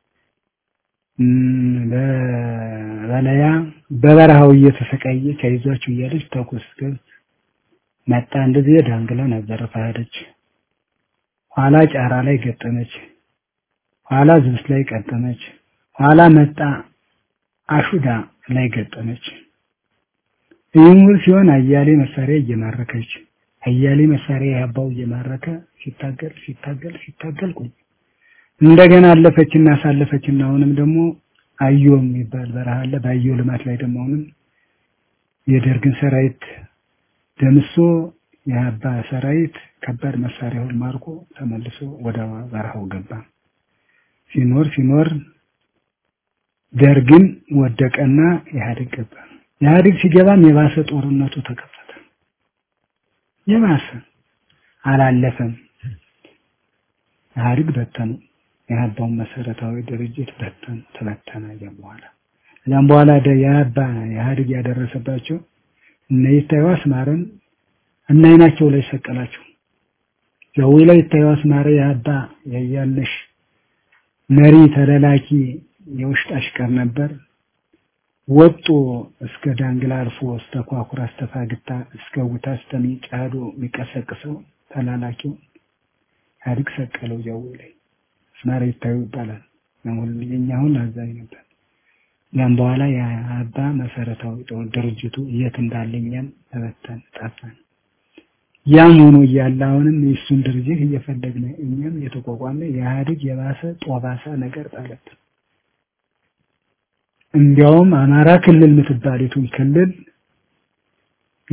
እም፣ በበለያ በበረሃው እየተሰቃየች አይዟችሁ እያለች ተኩስ ገዝ መጣ። እንደዚህ ዳንግላ ነበር ፋደች። ኋላ ጫራ ላይ ገጠመች። ኋላ ዝብስ ላይ ገጠመች። ኋላ መጣ አሹዳ ላይ ገጠመች። ይህም ሁሉ ሲሆን አያሌ መሳሪያ እየማረከች አያሌ መሳሪያ ያባው እየማረከ ሲታገል ሲታገል ሲታገል ቆይ እንደገና አለፈችና አሳለፈችና አሁንም ደግሞ አዮ የሚባል በረሃ አለ። በአዮ ልማት ላይ ደግሞ አሁንም የደርግን ሰራዊት ደምሶ የአባ ሰራዊት ከባድ መሳሪያውን ማርኮ ተመልሶ ወደ በረሃው ገባ። ሲኖር ሲኖር ደርግን ወደቀና ኢህአዴግ ገባ። ኢህአዴግ ሲገባም የባሰ ጦርነቱ ተከፈተ። የባሰ አላለፈም። ኢህአዴግ በተኑ። የአባውን መሰረታዊ ድርጅት በተኑ፣ ተበተነ። ያም በኋላ ከዚያም በኋላ ደ- የአባ ኢህአዴግ ያደረሰባቸው እነ ይታዩ አስማረን እና አይናቸው ላይ ሰቀላቸው። ጃዊ ላይ ይታዩ አስማረ የአባ ያያለሽ መሪ ተለላኪ የውሽጥ አሽከር ነበር። ወጡ እስከ ዳንግላ አልፎ እስከ ኳኩራ እስከ ፋግታ እስከ ውታ እስከ ሚጫዶ የሚቀሰቅሰው ተላላኪው ኢህአዴግ ሰቀለው ጃዊ ላይ አስማረ ይታዩ ይባላል። አሁን የኛ አሁን አዛኝ ነበር። ያም በኋላ የአባ መሰረታዊ ጦር ድርጅቱ የት እንዳለ እኛም ተበተን ጠፋን። ያም ሆኖ እያለ አሁንም የእሱን ድርጅት እየፈለግን እኛም የተቋቋመ የኢህአዴግ የባሰ ጦባሳ ነገር ጣለብን። እንዲያውም አማራ ክልል የምትባሊቱን ክልል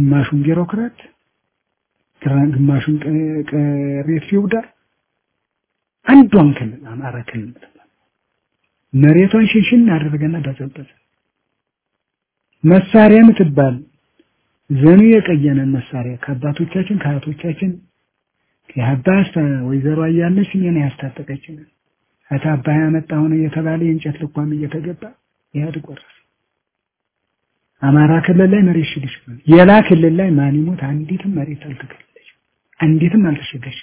ግማሹን ቢሮክራት ግማሹን ቅሬት ፊውዳል አንዷን ክልል አማራ ክልል መሬቷን ሽንሽን አደረገና በዘበዘ መሳሪያ ምትባል ዘኑ የቀየነን መሳሪያ ከአባቶቻችን ከአያቶቻችን የአባስ ወይዘሮ አያለች እኔን ያስታጠቀችን አታባ ያመጣው ነው እየተባለ የእንጨት ልኳም እየተገባ ኢህአዴግ ወረሰ። አማራ ክልል ላይ መሬት ሽግሽ የላ ክልል ላይ ማን ይሞት አንዲትም መሬት አልተከለለች፣ አንዲትም አልተሸገሽ።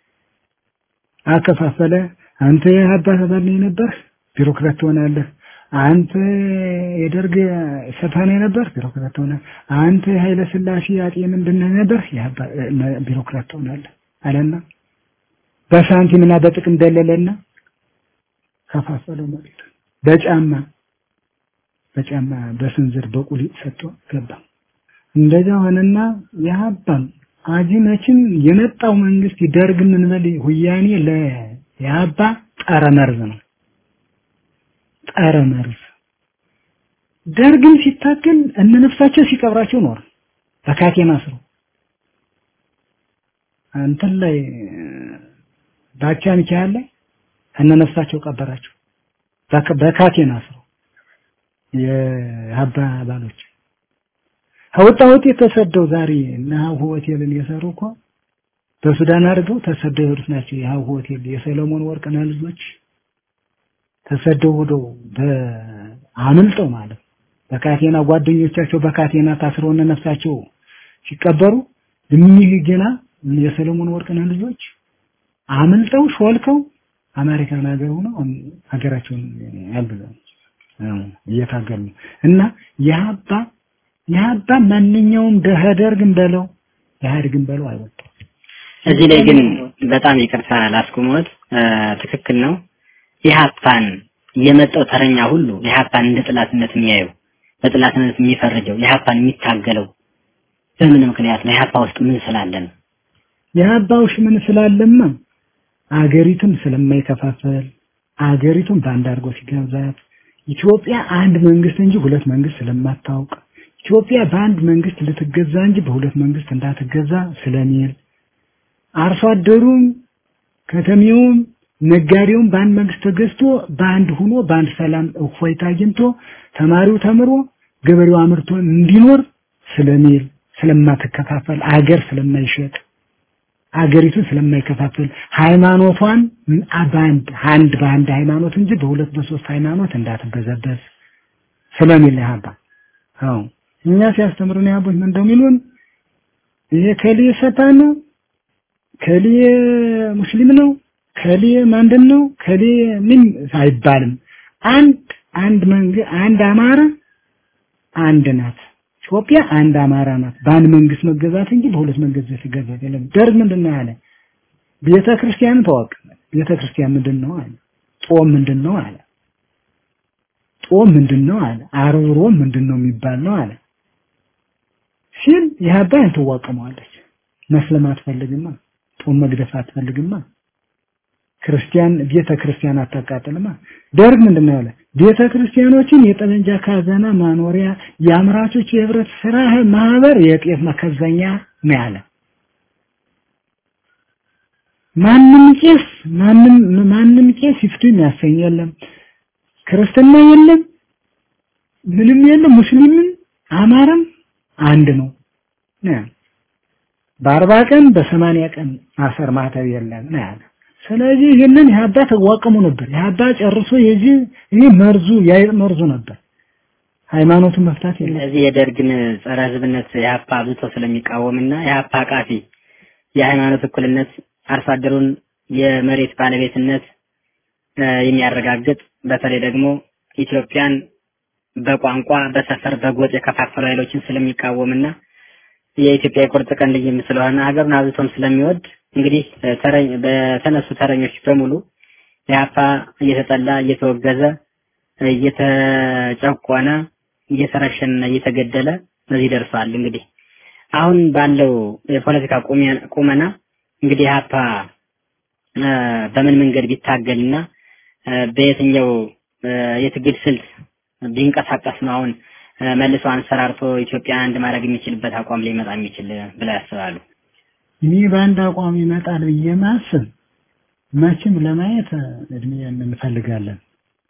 አከፋፈለ። አንተ የአባት አባል ነህ ነበር ቢሮክራት ትሆናለህ። አንተ የደርግ ሰፋኔ ነበር ቢሮክራት ትሆናለህ። አንተ የኃይለ ሥላሴ አጤ ምንድን ነህ ነበር ቢሮክራት ትሆናለህ አለና በሳንቲምና በጥቅም ደለለና ከፋፈለው መሬት በጫማ በጫማ በስንዝር በቁሊጥ ሰጥቶ ገባ። እንደዛ ሆነና የሀባም አጂነችን የመጣው መንግስት ይደርግ ምን በል ሁያኔ ለያባ ጠረ መርዝ ነው። ጠረ መርዝ ደርግን ሲታገል እነ ነፍሳቸው ሲቀብራቸው ኖር በካቴና ስሩ አንተን ላይ ባቻ ሚካኤል ላይ እነ ነፍሳቸው ቀበራቸው በካቴና ስሩ የአባ አባሎች ከወጣ ውጤት ተሰደው ዛሬ እና ሀሁ ሆቴልን የሰሩ እኮ በሱዳን አድርገው ተሰደው የሄዱት ናቸው። የሀሁ ሆቴል የሰለሞን ወርቅነህ ልጆች ተሰደው ሄደው አምልጠው ማለት በካቴና ጓደኞቻቸው በካቴና ታስረው እነ ነፍሳቸው ሲቀበሩ እኒህ ገና የሰለሞን ወርቅነህ ልጆች አምልጠው ሾልከው አሜሪካን ሀገር ሆነው ሀገራቸውን ያግዛሉ እየታገሉ እና የሀባ የሀባ ማንኛውም ደህደርግን በለው ኢህአዴግን በለው አይወጣም። እዚህ ላይ ግን በጣም ይቅርታ ላስቆመዎት፣ ትክክል ነው። ኢህአፓን የመጣው ተረኛ ሁሉ ኢህአፓን እንደ ጥላትነት የሚያየው በጥላትነት የሚፈርጀው ኢህአፓን የሚታገለው በምን ምክንያት ነው? ኢህአፓ ውስጥ ምን ስላለ ነው? የሀባ ውስጥ ምን ስላለማ አገሪቱን ስለማይከፋፈል አገሪቱን በአንድ አድርጎ ሲገዛት ኢትዮጵያ አንድ መንግስት እንጂ ሁለት መንግስት ስለማታውቅ ኢትዮጵያ በአንድ መንግስት ልትገዛ እንጂ በሁለት መንግስት እንዳትገዛ ስለሚል አርሶ አደሩም ከተሜውም ነጋዴውም በአንድ መንግስት ተገዝቶ በአንድ ሆኖ በአንድ ሰላም እፎይታ አግኝቶ ተማሪው ተምሮ ገበሬው አምርቶ እንዲኖር ስለሚል ስለማትከፋፈል አገር ስለማይሸጥ አገሪቱን ስለማይከፋፈል ሃይማኖቷን በአንድ አንድ በአንድ ሃይማኖት እንጂ በሁለት በሶስት ሃይማኖት እንዳትበዘበዝ ስለሚል ያባ አዎ እኛ ሲያስተምሩን ያቦች ምን እንደሚሉን ይሄ ከሊ ሰይጣን ነው ከሊ ሙስሊም ነው ከሊ ማንድን ነው ከሊ ምን አይባልም አንድ አንድ መንግ አንድ አማራ አንድ ናት ኢትዮጵያ አንድ አማራ ናት በአንድ መንግስት መገዛት እንጂ በሁለት መንግስት መገዛት የለም ደርግ ምንድን ነው ያለ ቤተ ክርስቲያን ተዋቅ ቤተ ክርስቲያን ምንድን ነው አለ ጾም ምንድን ነው አለ ጾም ምንድን ነው አለ ዓርብ ሮም ምንድን ነው የሚባል ነው አለ ሲል የሀባን ትዋቀመዋለች መስለም አትፈልግማ ጾም መግደፍ አትፈልግማ ክርስቲያን ቤተ ክርስቲያን አታቃጥልማ ደርግ ምንድነው ያለ ቤተ ክርስቲያኖችን የጠመንጃ ካዘና ማኖሪያ የአምራቾች የህብረት ስራ ማህበር የጤፍ መከዘኛ ነው ያለ ማንም ቄስ ማንም ማንም ቄስ ይፍቱ የሚያሰኝ የለም ክርስትና የለም ምንም የለም ሙስሊምም አማራም አንድ ነው በአርባ ቀን በሰማንያ ቀን ማሰር ማተብ የለም ነው ያለ ስለዚህ ይህንን የሀባ ተዋቀሙ ነበር የሀባ ጨርሶ የዚህ ይህ መርዙ የአይጥ መርዙ ነበር ሃይማኖቱን መፍታት የለም እዚህ የደርግን ጸረ ህዝብነት የሀፓ አብዝቶ ስለሚቃወምና የሀፓ አቃፊ የሃይማኖት እኩልነት አርሶ አደሩን የመሬት ባለቤትነት የሚያረጋግጥ በተለይ ደግሞ ኢትዮጵያን በቋንቋ በሰፈር በጎጥ የከፋፈሉ ኃይሎችን ስለሚቃወምና የኢትዮጵያ የቁርጥ ቀን ልጅም ስለሆነ ሀገሩን አብዝቶም ስለሚወድ እንግዲህ ተረኝ በተነሱ ተረኞች በሙሉ የሀፓ እየተጠላ እየተወገዘ እየተጨቆነ እየተረሸነና እየተገደለ በዚህ ደርሷል። እንግዲህ አሁን ባለው የፖለቲካ ቁመና እንግዲህ ሀፓ በምን መንገድ ቢታገልና በየትኛው የትግል ስልት ቢንቀሳቀስ ነው አሁን እ፣ መልሶ አንሰራርቶ ኢትዮጵያን አንድ ማድረግ የሚችልበት አቋም ሊመጣ የሚችል ብለው ያስባሉ? እኔ በአንድ አቋም ይመጣል ብዬ ማስብ መቼም ለማየት እድሜ እንፈልጋለን።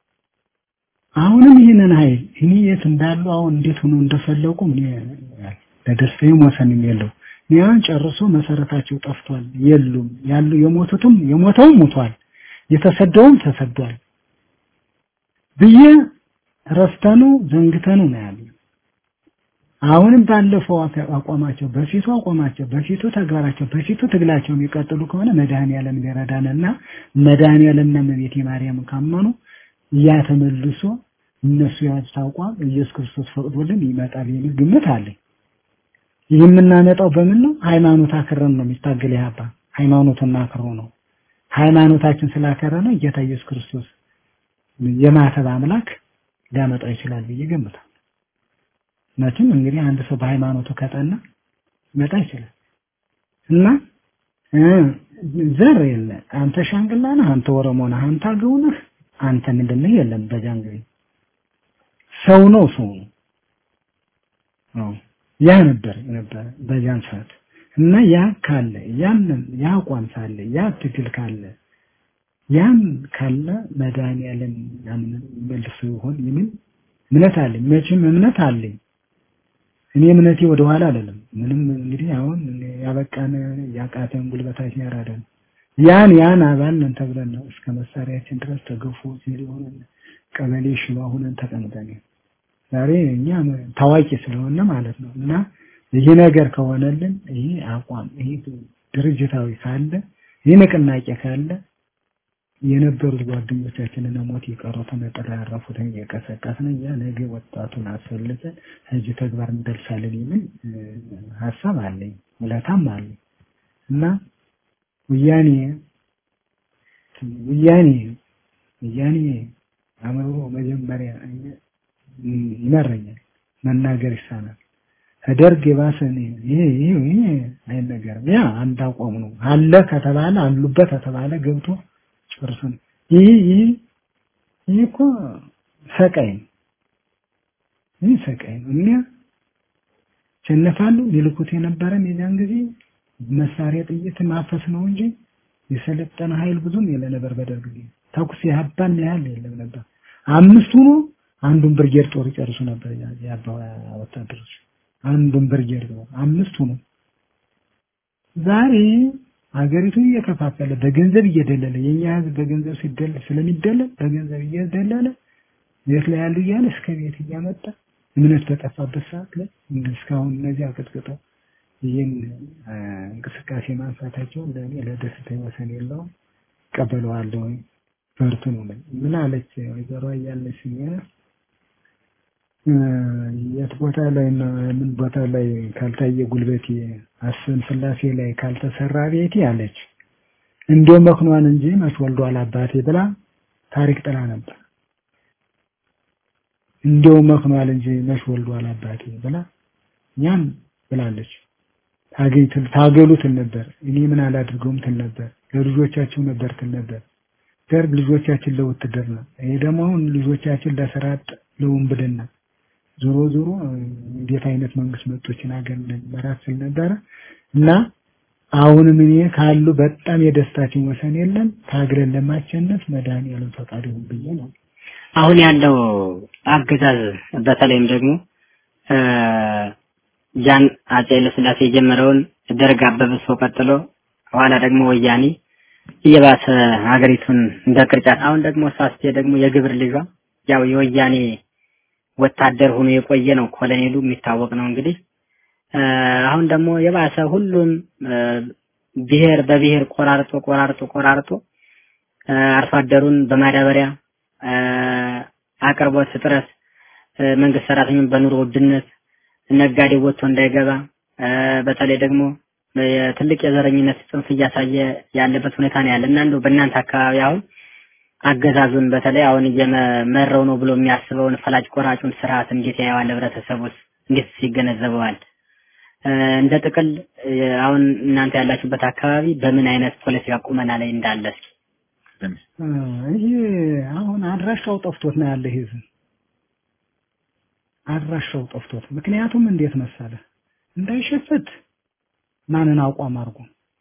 አሁንም ይህንን ኃይል እኔ የት እንዳሉ አሁን እንዴት ሆኖ እንደፈለቁ እኔ ለደስታዬም ወሰንም የለው። እኔ አሁን ጨርሶ መሰረታቸው ጠፍቷል፣ የሉም ያሉ የሞቱትም የሞተውም ሞቷል፣ የተሰደውም ተሰዷል ብዬ ረስተኑ ዘንግተኑ ነው ያለ። አሁንም ባለፈው አፈ- አቋማቸው በፊቱ አቋማቸው በፊቱ ተግባራቸው በፊቱ ትግላቸው የሚቀጥሉ ከሆነ መድኃኔዓለም ሊረዳንና መድኃኔዓለምና እመቤቴ ማርያም ካመኑ ያ ተመልሶ እነሱ ያዙት አቋም ኢየሱስ ክርስቶስ ፈቅዶልን ይመጣል የሚል ግምት አለኝ። ይህ የምናመጣው በምን ነው? ሃይማኖት አክረን ነው የሚታገል ያባ ሃይማኖቱን አክሮ ነው። ሃይማኖታችን ስላከረነ ጌታ ኢየሱስ ክርስቶስ የማተብ አምላክ ሊያመጣው ይችላል ብዬ ገምታለሁ። መቼም እንግዲህ አንድ ሰው በሃይማኖቱ ከጠና ሊመጣ ይችላል እና እ ዘር የለ አንተ ሻንግላ ነህ፣ አንተ ኦሮሞ ነህ፣ አንተ አገው ነህ፣ አንተ ምንድን ነህ የለም። በዛን ጊዜ ሰው ነው ሰው ነው። አዎ ያ ነበር ነበር በዛን ሰዓት እና ያ ካለ ያንን ያ አቋም ሳለ ያ ትግል ካለ ያን ካለ መድኃኒዓለም ያንን መልሶ ይሆን የሚል እምነት አለኝ። መቼም እምነት አለኝ። እኔ እምነቴ ወደ ኋላ አይደለም። ምንም እንግዲህ አሁን ያበቃን ያቃተን ጉልበታችን ያራደን ያን ያን አባል ነን ተብለን ነው እስከ መሳሪያችን ድረስ ተገፎ ሲል ሆነን ቀበሌ ሽባ ሆነን ተቀምጠን ዛሬ እኛ ታዋቂ ስለሆነ ማለት ነው እና ይህ ነገር ከሆነልን ይህ አቋም ይህ ድርጅታዊ ካለ ይህ ንቅናቄ ካለ የነበሩት ጓደኞቻችንን ሞት የቀሩትን ጥላ ያረፉትን እየቀሰቀስን እያ ነገ ወጣቱን አስፈልገን እዚህ ተግባር እንደርሳለን የሚል እ፣ ሀሳብ አለኝ፣ ውለታም አለኝ እና ወያኔ ወያኔ ወያኔ አእምሮ መጀመሪያ እኛ- ይመረኛል፣ መናገር ይሳናል። ከደርግ የባሰ እኔ ይሄ ይሄ ይሄ አይነገርም። ያ አንድ አቋም ነው አለ ከተባለ አሉበት ከተባለ ገብቶ ጨርሶ ነው። ይህ ይህ ይህ እኮ ሰቃይ ነው። ይህ ሰቃይ ነው። እኛ ሸነፋሉ ሊልኩት የነበረን የዚያን ጊዜ መሳሪያ ጥይት ማፈስ ነው እንጂ የሰለጠነ ኃይል ብዙም የለ ነበር። በደርግ ጊዜ ተኩስ ያባን ያህል የለም ነበር። አምስቱ ነው አንዱን ብርጌድ ጦር ይጨርሱ ነበር ያ- የአባ ወታደሮች አንዱን ብርጌድ ጦር አምስቱ ነው። ዛሬ ሀገሪቱን እየከፋፈለ በገንዘብ እየደለለ የኛ ህዝብ በገንዘብ ሲደለል ስለሚደለል በገንዘብ እየደለለ ቤት ላይ ያሉ እያለ እስከ ቤት እያመጣ እምነት በጠፋበት ሰዓት ላይ እንደ እስካሁን እነዚህ አቀጥቅጠው ይህን አ፣ እንቅስቃሴ ማንሳታቸው ለእኔ ለደስታ ወሰን የለውም። ቀበለዋለሁ። በርቱ ነው ነኝ። ምን አለች ወይዘሮ እያለች የት ቦታ ላይ ነው ምን ቦታ ላይ ካልታየ ጉልበቴ አስን ስላሴ ላይ ካልተሰራ ቤቴ አለች። እንዲያው መክኗን እንጂ መች ወልዷል አባቴ ብላ ታሪክ ጥላ ነበር። እንዲያው መክኗል እንጂ መች ወልዷል አባቴ ብላ ያን ብላለች። ታገኝ ትል- ታገሉ ትል ነበር። እኔ ምን አላድርገውም ትል ነበር። ለልጆቻችሁ ነበር ትል ነበር። ደርግ ልጆቻችን ለውትድርና፣ ይሄ ደግሞ አሁን ልጆቻችን ለስራ አጥ ለውንብድና ዞሮ ዞሮ እንዴት አይነት መንግስት መጦችን ሀገር መራት ስል ነበረ እና አሁንም እኔ ካሉ በጣም የደስታችን ወሰን የለም። ታግለን ለማሸነፍ መድኃኒዓለም ፈቃድ ይሁን ብዬ ነው። አሁን ያለው አገዛዝ በተለይም ደግሞ እ፣ ጃን አጼ ኃይለሥላሴ የጀመረውን ደርግ አበብሶ ቀጥሎ ኋላ ደግሞ ወያኔ እየባሰ ሀገሪቱን እንደ ቅርጫት አሁን ደግሞ ሳስቴ ደግሞ የግብር ልጇ ያው የወያኔ ወታደር ሆኖ የቆየ ነው። ኮሎኔሉ የሚታወቅ ነው እንግዲህ እ፣ አሁን ደግሞ የባሰ ሁሉም እ፣ ብሔር በብሔር ቆራርጦ ቆራርጦ ቆራርጦ እ፣ አርሶ አደሩን በማዳበሪያ እ፣ አቅርቦት እጥረት እ፣ መንግስት ሰራተኛውን በኑሮ ውድነት ነጋዴ ወጥቶ እንዳይገባ እ፣ በተለይ ደግሞ ትልቅ የዘረኝነት ጽንፍ እያሳየ ያለበት ሁኔታ ነው ያለ እና እንደው በእናንተ አካባቢ አሁን አገዛዙን በተለይ አሁን እየመረው ነው ብሎ የሚያስበውን ፈላጭ ቆራጩን ስርዓት እንዴት ያየዋል? ህብረተሰቡስ እንዴት ይገነዘበዋል? እ፣ እንደ ጥቅል እ፣ አሁን እናንተ ያላችሁበት አካባቢ በምን አይነት ፖለቲካ ቁመና ላይ እንዳለ እስኪ አ፣ ይሄ አሁን አድራሻው ጠፍቶት ነው ያለ ህዝብ አድራሻው ጠፍቶት ምክንያቱም እንዴት መሰለ እንዳይሸፍት ማንን አቋም አድርጎ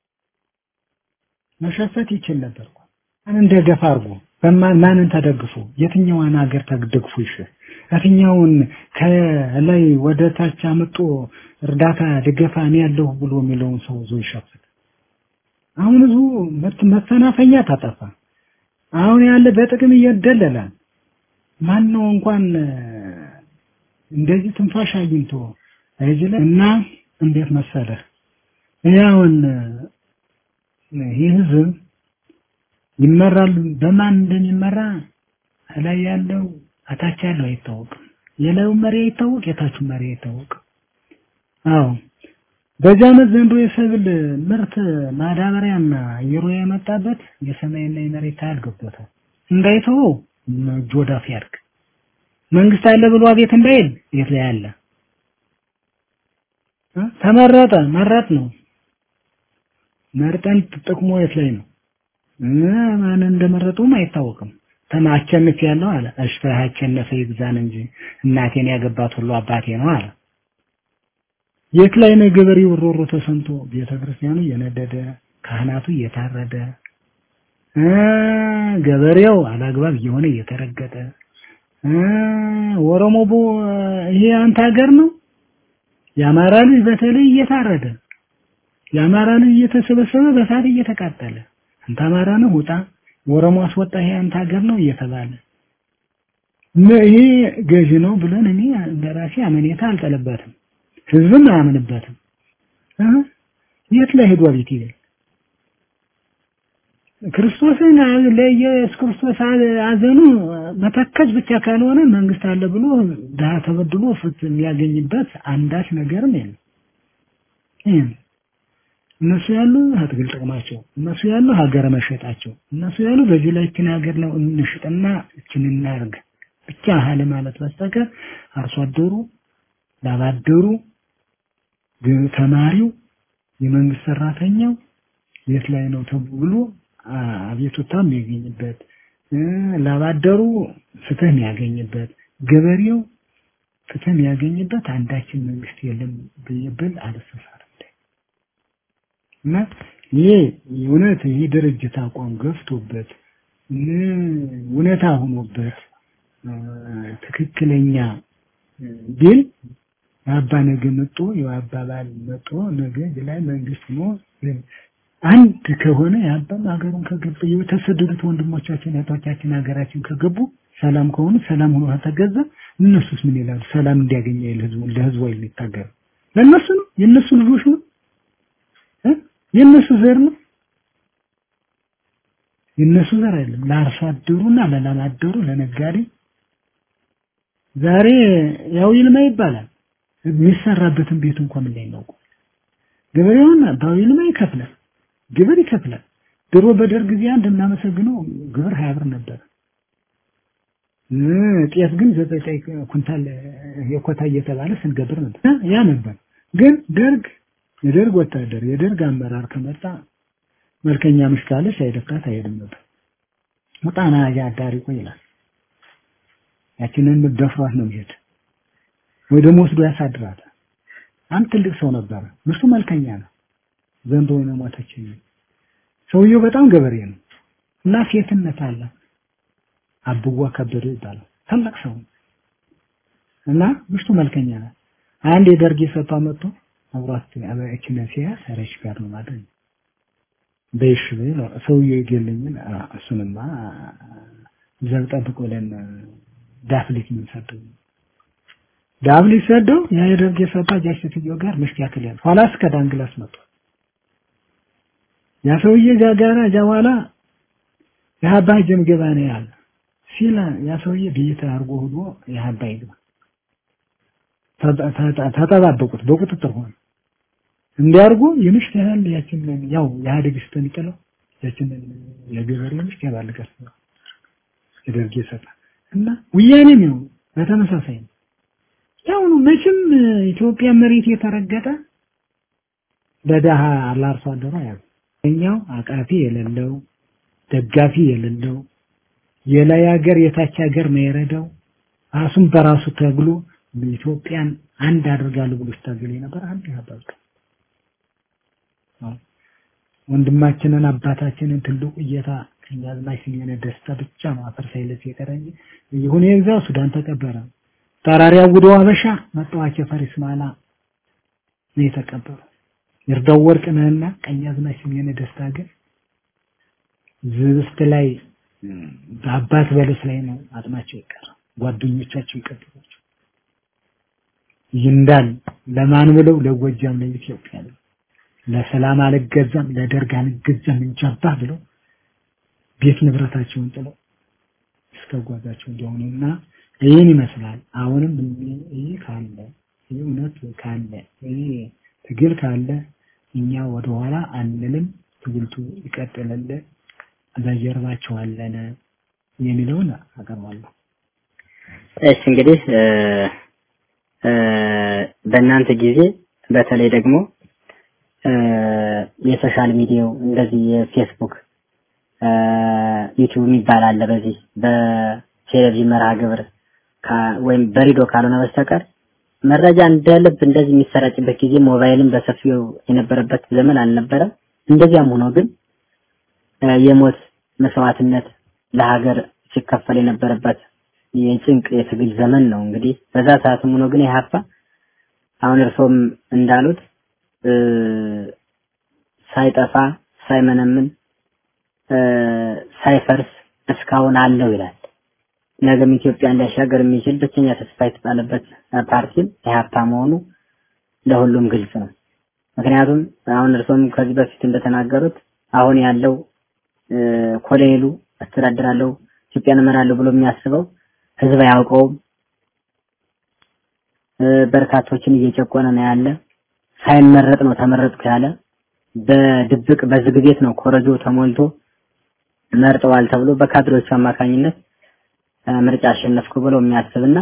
መሸፈት ይችል ነበር እኮ ማንን ደገፍ አድርጎ በማን ማንን ተደግፎ የትኛዋን ሀገር ተደግፎ ይሽ የትኛውን ከላይ ወደ ታች አመጦ እርዳታ ድገፋ እኔ ያለሁ ብሎ የሚለውን ሰው ዞ ይሸፍት አሁን ህዝቡ መፈናፈኛ ታጠፋ አሁን ያለ በጥቅም እየደለለ ማን ነው እንኳን እንደዚህ ትንፋሽ አግኝቶ እዚህ ላይ እና እንዴት መሰለህ ያውን ይህ ህዝብ ይመራል በማን እንደሚመራ ላይ ያለው አታች ያለው አይታወቅም የላዩ መሪ አይታወቅ የታቹ መሪ አይታወቅ አዎ በዚህ ዓመት ዘንድሮ የሰብል ምርት ማዳበሪያና አየሩ የመጣበት የሰማይና የመሬት ታያል ገብቶታል እንዳይተወው እጁ ወዳፍ ያድርግ መንግስት አለ ብሎ አቤት እንዳይል የት ላይ አለ ተመረጠ መረጥ ነው መርጠን ጥቅሙ የት ላይ ነው ማን እንደመረጡም አይታወቅም ተማቸንፍ ያለው አለ እሺ አቸነፈ ይግዛን እንጂ እናቴን ያገባት ሁሉ አባቴ ነው አለ የት ላይ ነው ገበሬው ሮሮ ተሰምቶ ቤተክርስቲያኑ እየነደደ ካህናቱ እየታረደ ገበሬው አላግባብ እየሆነ እየተረገጠ ኦሮሞ ይሄ አንተ ሀገር ነው የአማራ ልጅ በተለይ እየታረደ የአማራ ልጅ እየተሰበሰበ በሳት እየተቃጠለ አንተ አማራ ነው ውጣ ኦሮሞ አስወጣ ይሄ አንተ ሀገር ነው እየተባለ ይሄ ገዢ ነው ብለን እኔ በራሴ አመኔታ አልጠለበትም ህዝብም አያምንበትም የት ላይ ሄዷ ቤት ይላል ክርስቶስን ለኢየሱስ ክርስቶስ አዘኑ መተከዝ ብቻ ካልሆነ መንግስት አለ ብሎ ድሀ ተበድሎ ፍትህ የሚያገኝበት አንዳች ነገርም የለም ይህም እነሱ ያሉ አትግል ጥቅማቸው እነሱ ያሉ ሀገር መሸጣቸው እነሱ ያሉ በዚህ ላይ እችን ሀገር ነው እንሽጥና እችን እናርግ ብቻ ሀለ ማለት በስተቀር አርሶ አደሩ ላባደሩ ተማሪው የመንግስት ሰራተኛው የት ላይ ነው ተብሎ አቤቱታ የሚያገኝበት ላባደሩ ፍትህ የሚያገኝበት ገበሬው ፍትህ የሚያገኝበት አንዳችን መንግስት የለም ብብል አልተሳሳትም እና ይሄ እውነት ይህ ድርጅት አቋም ገፍቶበት እውነታ ሆኖበት ትክክለኛ ቢል የአባ ነገ መጦ የአባባል መጦ ነገ ላይ መንግስት ሆኖ አንድ ከሆነ የአባም ሀገሩን ከገቡ የተሰደዱት ወንድሞቻችን እህቶቻችን ሀገራችን ከገቡ ሰላም ከሆኑ ሰላም ሆኖ ከተገዛ እነሱስ ምን ይላሉ? ሰላም እንዲያገኝ ይል ህዝቡ ለህዝቡ የሚታገሩ ለእነሱ ነው የእነሱ ልጆች ነው የእነሱ ዘር ነው የእነሱ ዘር አይደለም። ለአርሶ አደሩና ለላም አደሩ ለነጋዴ ዛሬ ያው ይልማ ይባላል የሚሰራበትን ቤት እንኳን ምን ላይ ነው ገበሬውን ባው ይልማ ይከፍላል ግብር ይከፍላል። ድሮ በደርግ ጊዜ አንድ እናመሰግነው ግብር ሀያ ብር ነበር። ጤፍ ግን ዘጠኝ ኩንታል የኮታ እየተባለ ስንገብር ነበር። ያ ነበር። ግን ደርግ የደርግ ወታደር የደርግ አመራር ከመጣ መልከኛ ምሽካለች አይደፍራት አይሄድም ነበር። ሙጣና አዳሪ ቆይ ይላል። ያችንን ደፍሯት ነው የሚሄድ ወይ ደግሞ ወስዶ ያሳድራታል። አንድ ትልቅ ሰው ነበረ። ምርቱ መልከኛ ነው። ዘንዶ ነው ሞተች። ሰውየው በጣም ገበሬ ነው እና ሴትነት አለ። አብዋ ከበደ ይባላል። ታላቅ ሰው እና ምሽቱ መልከኛ ናት። አንድ የደርግ የሰፋ መጥቶ አብሯት እችን ሲያ ሰረች ጋር ነው ማለት ነው። በይሽ ነው ሰውየው ይገለኝን እሱንማ ዘብ ጠብቅ ብለን ዳፍሊት ምን ሰደው ዳፍሊት ሰደው ያ የደርግ የሰፋ ጃሽ ሴትዮ ጋር ምሽት ያክል ያለ ኋላ እስከ ዳንግላስ መጥቶ ያ ሰውዬ እዛ ጋር እዛ በኋላ የሀባ ጀምገባ ነው ያለ ሲል ያ ሰውዬ ቤት አድርጎ ሆኖ የሀባ ይግባ ተጠባበቁት በቁጥጥር ሆነ እንዲያርጉ የምሽት ያህል ያችን ያው የኢህአዴግ ስተሚጥለው ያችን የገበሬ ምሽት ያባልቀስ የደርግ ይሰጣል እና ወያኔም ነው በተመሳሳይ ነው ያው ነው መቼም ኢትዮጵያ መሬት የተረገጠ ለደሃ ለአርሶ አደሩ ያው እኛው አቃፊ የሌለው ደጋፊ የሌለው የላይ ሀገር የታች ሀገር ነው የረዳው ራሱን በራሱ ተግሎ ኢትዮጵያን አንድ አድርጋለሁ ብሎ ሲታገል የነበር አንድ ያባል ወንድማችንን አባታችንን ትልቁ እየታ ቀኛዝማች ስሜነ ደስታ ብቻ ነው አፈር ሳይለስ የቀረኝ ይሁን የግዛው ሱዳን ተቀበረ ጠራሪ አውዶ አበሻ መጣዋቸ ፈሪስ ማላ ነው የተቀበሩ ይርዳው ወርቅ ነህና ቀኛዝማች ስሜነ ደስታ ግን ዝብስት ላይ በአባት በለስ ላይ ነው አጥማቸው ይቀር ጓደኞቻቸው ይቀጥሏቸው ይንዳል ለማን ብለው ለጎጃም ለኢትዮጵያ ነው ለሰላም አልገዛም ለደርግ አልገዛም እንጃባ ብለው ቤት ንብረታቸውን ጥለው እስከ ጓዛቸው እንደሆኑና ይህን ይመስላል። አሁንም ይህ ካለ ይህ እውነት ካለ ይህ ትግል ካለ እኛ ወደኋላ አንልም፣ ትግልቱ ይቀጥላል፣ በጀርባቸው አለን የሚለውን አቀርባለሁ። እሺ እንግዲህ በእናንተ ጊዜ በተለይ ደግሞ የሶሻል ሚዲያው እንደዚህ የፌስቡክ ዩቲዩብ የሚባል አለ። በዚህ በቴሌቪዥን መርሃ ግብር ወይም በሬዲዮ ካልሆነ በስተቀር መረጃ እንደ ልብ እንደዚህ የሚሰራጭበት ጊዜ ሞባይልም በሰፊው የነበረበት ዘመን አልነበረም። እንደዚያም ሆኖ ግን የሞት መስዋዕትነት ለሀገር ሲከፈል የነበረበት የጭንቅ የትግል ዘመን ነው። እንግዲህ በዛ ሰዓትም ሆኖ ግን ኢህአፓ አሁን እርሶም እንዳሉት ሳይጠፋ ሳይመነምን ሳይፈርስ እስካሁን አለው ይላል። ነገም ኢትዮጵያ እንዲያሻገር የሚችል ብቸኛ ተስፋ የተጣለበት ፓርቲም ኢህአፓ መሆኑ ለሁሉም ግልጽ ነው። ምክንያቱም አሁን እርሶም ከዚህ በፊት እንደተናገሩት አሁን ያለው ኮሎኔሉ አስተዳድራለሁ ኢትዮጵያን እመራለሁ ብሎ የሚያስበው ህዝብ አያውቀውም። በርካቶችን እየጨቆነ ነው ያለ። ሳይመረጥ ነው ተመረጥኩ ያለ። በድብቅ በዝግ ቤት ነው ኮረጆ ተሞልቶ መርጠዋል ተብሎ በካድሬዎቹ አማካኝነት ምርጫ አሸነፍኩ ብሎ የሚያስብና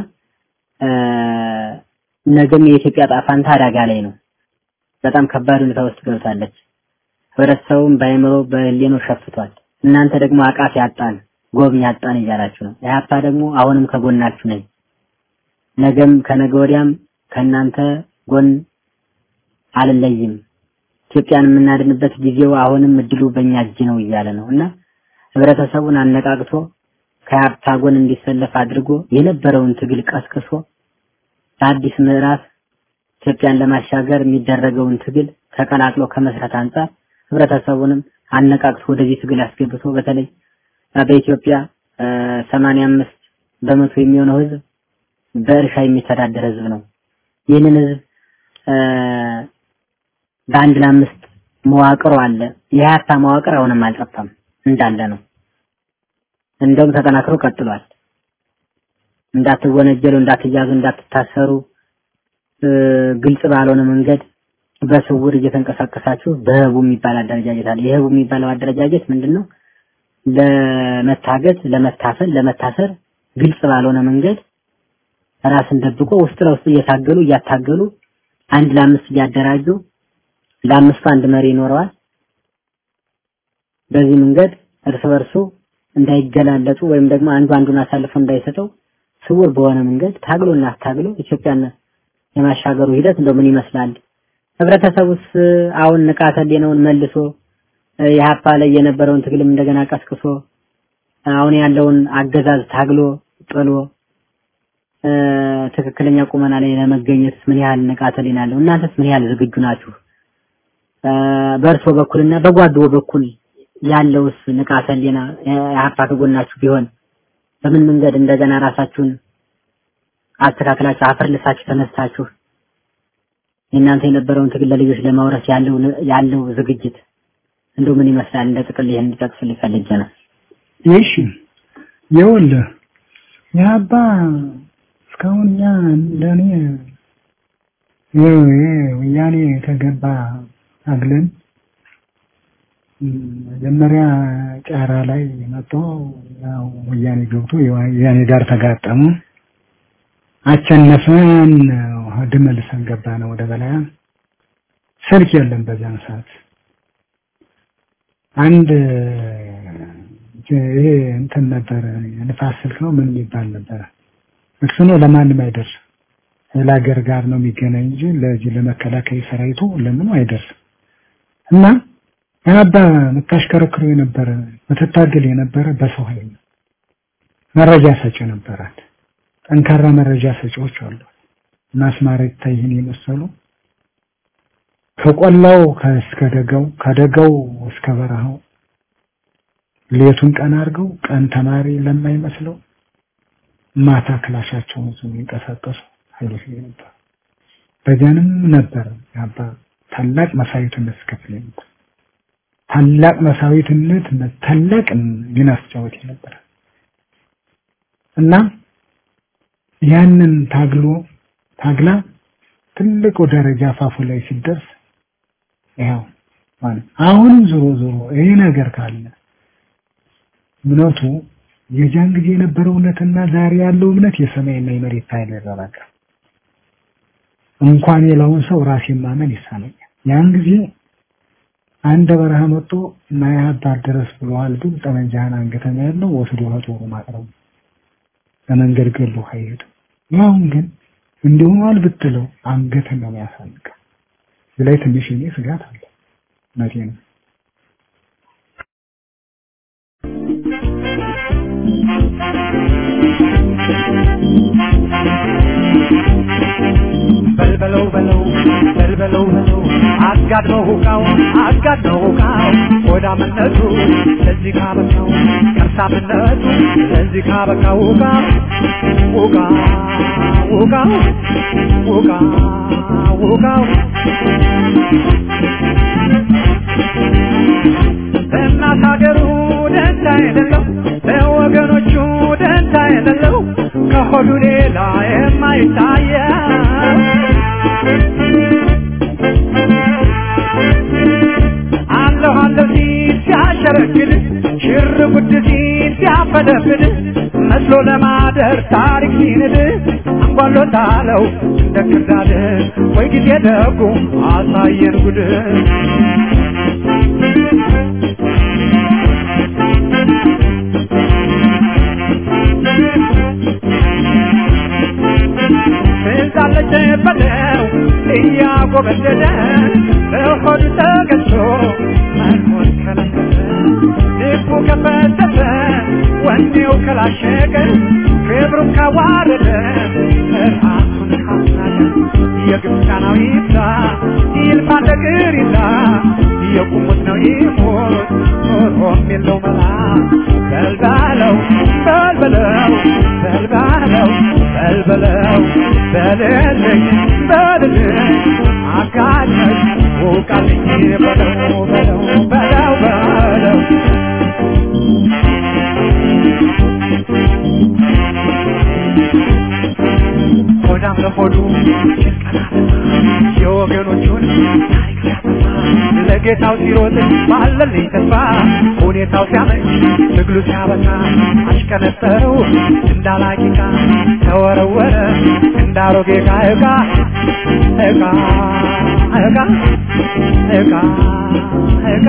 ነገም የኢትዮጵያ ጣፋንታ አደጋ ላይ ነው። በጣም ከባድ ሁኔታ ውስጥ ገብታለች። ህብረተሰቡም በአይምሮ በህሊናው ሸፍቷል። እናንተ ደግሞ አቃፊ ያጣን ጎብኝ ያጣን እያላችሁ ነው። ኢህአፓ ደግሞ አሁንም ከጎናችሁ ነኝ፣ ነገም ከነገ ወዲያም ከእናንተ ጎን አልለይም፣ ኢትዮጵያን የምናድንበት ጊዜው አሁንም እድሉ በእኛ እጅ ነው እያለ ነው እና ህብረተሰቡን አነቃቅቶ ከኢህአፓ ጎን እንዲሰለፍ አድርጎ የነበረውን ትግል ቀስቅሶ ለአዲስ ምዕራፍ ኢትዮጵያን ለማሻገር የሚደረገውን ትግል ተቀላቅሎ ከመስራት አንጻር ህብረተሰቡንም አነቃቅቶ ወደዚህ ትግል አስገብቶ በተለይ በኢትዮጵያ ሰማንያ አምስት በመቶ የሚሆነው ህዝብ በእርሻ የሚተዳደር ህዝብ ነው። ይህንን ህዝብ በአንድ ለአምስት መዋቅሩ አለ። የሀያታ መዋቅር አሁንም አልጠፋም እንዳለ ነው። እንደውም ተጠናክሮ ቀጥሏል። እንዳትወነጀሉ፣ እንዳትያዙ፣ እንዳትታሰሩ ግልጽ ባልሆነ መንገድ በስውር እየተንቀሳቀሳችሁ በህቡ የሚባል አደረጃጀት አለ። የህቡ የሚባለው አደረጃጀት ምንድነው? ለመታገት፣ ለመታፈን፣ ለመታሰር ግልጽ ባልሆነ መንገድ ራስን ደብቆ ውስጥ ለውስጥ እየታገሉ እያታገሉ አንድ ለአምስት እያደራጁ ለአምስቱ አንድ መሪ ይኖረዋል። በዚህ መንገድ እርስ በርሱ እንዳይገላለጡ ወይም ደግሞ አንዱ አንዱን አሳልፎ እንዳይሰጠው ስውር በሆነ መንገድ ታግሎና ታግሎ ኢትዮጵያን የማሻገሩ ሂደት እንደው ምን ይመስላል? ህብረተሰቡስ አሁን ንቃተ ህሊናውን መልሶ የሀፓ ላይ የነበረውን ትግልም እንደገና ቀስቅሶ አሁን ያለውን አገዛዝ ታግሎ ጥሎ ትክክለኛ ቁመና ላይ ለመገኘት ምን ያህል ንቃተ ህሊና አለው? እናንተስ ምን ያህል ዝግጁ ናችሁ? በእርሶ በኩልና በጓዶ በኩል ያለውስ ንቃተ ህሊና የሀፓ ከጎናችሁ ቢሆን በምን መንገድ እንደገና ራሳችሁን አስተካክላችሁ አፈርልሳችሁ ተነስታችሁ የእናንተ የነበረውን ትግል ለልጆች ለማውረስ ያለው ያለው ዝግጅት እንደው ምን ይመስላል? እንደ ጥቅል ይሄን እንዲጠቅስልኝ ፈልጌ ነው። እሺ ይኸውልህ የአባ እስካሁን እኛ እንደኔ ወያኔ የተገባ አግለን መጀመሪያ ጫራ ላይ መጥቶ ያው ወያኔ ገብቶ ወያኔ ጋር ተጋጠሙ። አቸነፈን ድመልሰን ገባ ነው ወደ በላያ ስልክ የለም በዛን ሰዓት አንድ ይሄ እንትን ነበር ንፋስ ስልክ ነው ምን የሚባል ነበር እሱ ነው ለማንም አይደርስ ለሀገር ጋር ነው የሚገናኝ እንጂ ለዚህ ለመከላከያ ሰራዊቱ ለምኑ አይደርስም። እና አባ የምታሽከረክሩ የነበረ ምትታገል የነበረ በሰው ኃይል ነው። መረጃ ሰጪ ነበራት። ጠንካራ መረጃ ሰጪዎች አሉ። እና አስማራ ይታይህን የመሰሉ ከቆላው እስከ ደጋው ከደጋው እስከ በረሃው ሌቱን ቀን አድርገው ቀን ተማሪ ለማይመስለው ማታ ክላሻቸውን ይዘው የሚንቀሳቀሱ ኃይሎች ነበር። በዚያንም ነበር አባ ታላቅ መሳዊትነት ስከፍል ነበር። ታላቅ መሳዊትነት ታላቅ ሚና ሲጫወት ነበር እና ያንን ታግሎ ታግላ ትልቁ ደረጃ አፋፉ ላይ ሲደርስ ያው ማለት አሁንም ዞሮ ዞሮ ይሄ ነገር ካለ እምነቱ የጃን ጊዜ የነበረው እውነትና ዛሬ ያለው እምነት የሰማይና የመሬት ኃይል ይረራቃ እንኳን የለውን ሰው ራሴን ማመን ይሳነኛል። ያን ጊዜ አንድ በረሃ መጥቶ ናያ አባር ድረስ ብለዋል፣ ግን ጠመንጃህን አንገተኛ ያለው ወስዶ ከጦሩ ማቅረቡ ለመንገድ ገሎ አይሄድም። ያሁን ግን እንዲሆኗል ብትለው አንገትን ነው የሚያሳንቀው። እዚህ ላይ ትንሽ እኔ ስጋት አለ። እውነቴ ነው። በልበለው በለው በልበለው በለው አጋድመው ሁቃው አጋድመው ሁቃው ሆዳምነቱ ለዚህ ካበቃው ከርሳምነቱ ለዚህ ካበቃው ሁቃ ሁቃ ሁቃ ሁቃ ሁቃው ለእናት ሀገሩ ደንታ የሌለው ለወገኖቹ ደንታ የሌለው ከሆዱ ሌላ የማይታየው አለሁ አለሁ ሲል ሲያሸረግድ ሽር ጉድ ሲል ሲያፈደፍድ መስሎ ለማደር ታሪክ ሲንድ አንጓሎታለው እንደ ክርዳድ ወይ ጊዜ ደጉ አሳየን ጉድ ትዛለች በለው እያጎበደደ በሆዱ ተገዝቶ መኖር ከለከለ ልቡ ከፈተተ ወኔው ከላሸቀ ክብሩን ካዋረደ ራሱን ካስናቀ የግብፃናዊ ይብዛ ይልፋ ነገር ይዛ የቁሙት ነው ይሞት ኖሮም የለው መላ በልባለው በልበለው በልባለው በልበለው በልልኝ በልልኝ አጋለኝ ውቃልኝ በለው በለው በለው በለው ሆዳም ለሆዱ የወገኖቹን ታሪክ ሲያጠፋ ለጌታው ሲሮጥ ባለልኝ ተስፋ ሁኔታው ሲያመች ትግሉ ሲያበቃ አሽከነጠረው እንዳላቂቃ ተወረወረ እንዳሮጌ ዕቃ ዕቃ ዕቃ ዕቃ ዕቃ ዕቃ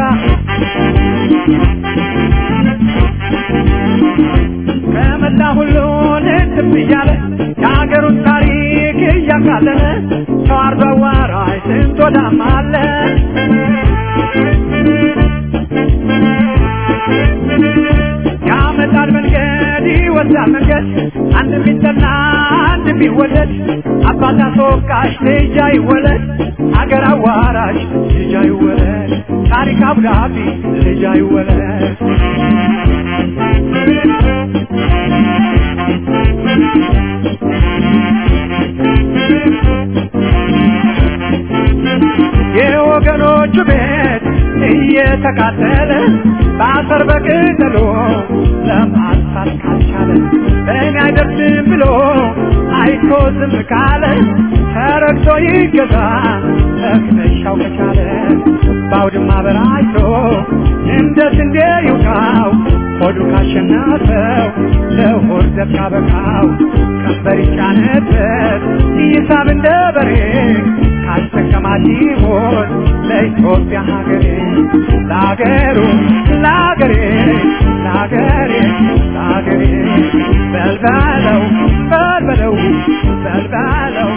ከመላ ሁሉን እንትም እያለ የሀገሩን ታሪክ እያቃለለ ሰው አርዶ አዋራጅ ስንት ወዳም አለ ያመጣል መንገድ ይወስዳል መንገድ አንድ ቢጠና አንድ ቢወለድ አባት አስወቃሽ ልጅ አይወለድ አገር አዋራጅ ልጅ አይወለድ ታሪክ አብዳቢ ልጅ አይወለድ የወገኖቹ ቤት እየተቃጠለ በአፈር በቅጠሎ ለማጥፋት ካልቻለ በእኔ አይደርስም ብሎ አይቶ ዝም ካለ ተረግቶ ይገዛ ተክነሻው ከቻለ በአውድማ በራይቶ እንደ ስንዴ ይውቃው ሆዱ ካሸናፈው ለሆድ ዘብ ካበቃው ቀንበር ይጫነበት ይሳብ እንደ በሬ ካስጠቀማት ይሞት ለኢትዮጵያ ሀገሬ ለሀገሩ ለሀገሬ ለሀገሬ ለሀገሬ በልበለው በልበለው በልበለው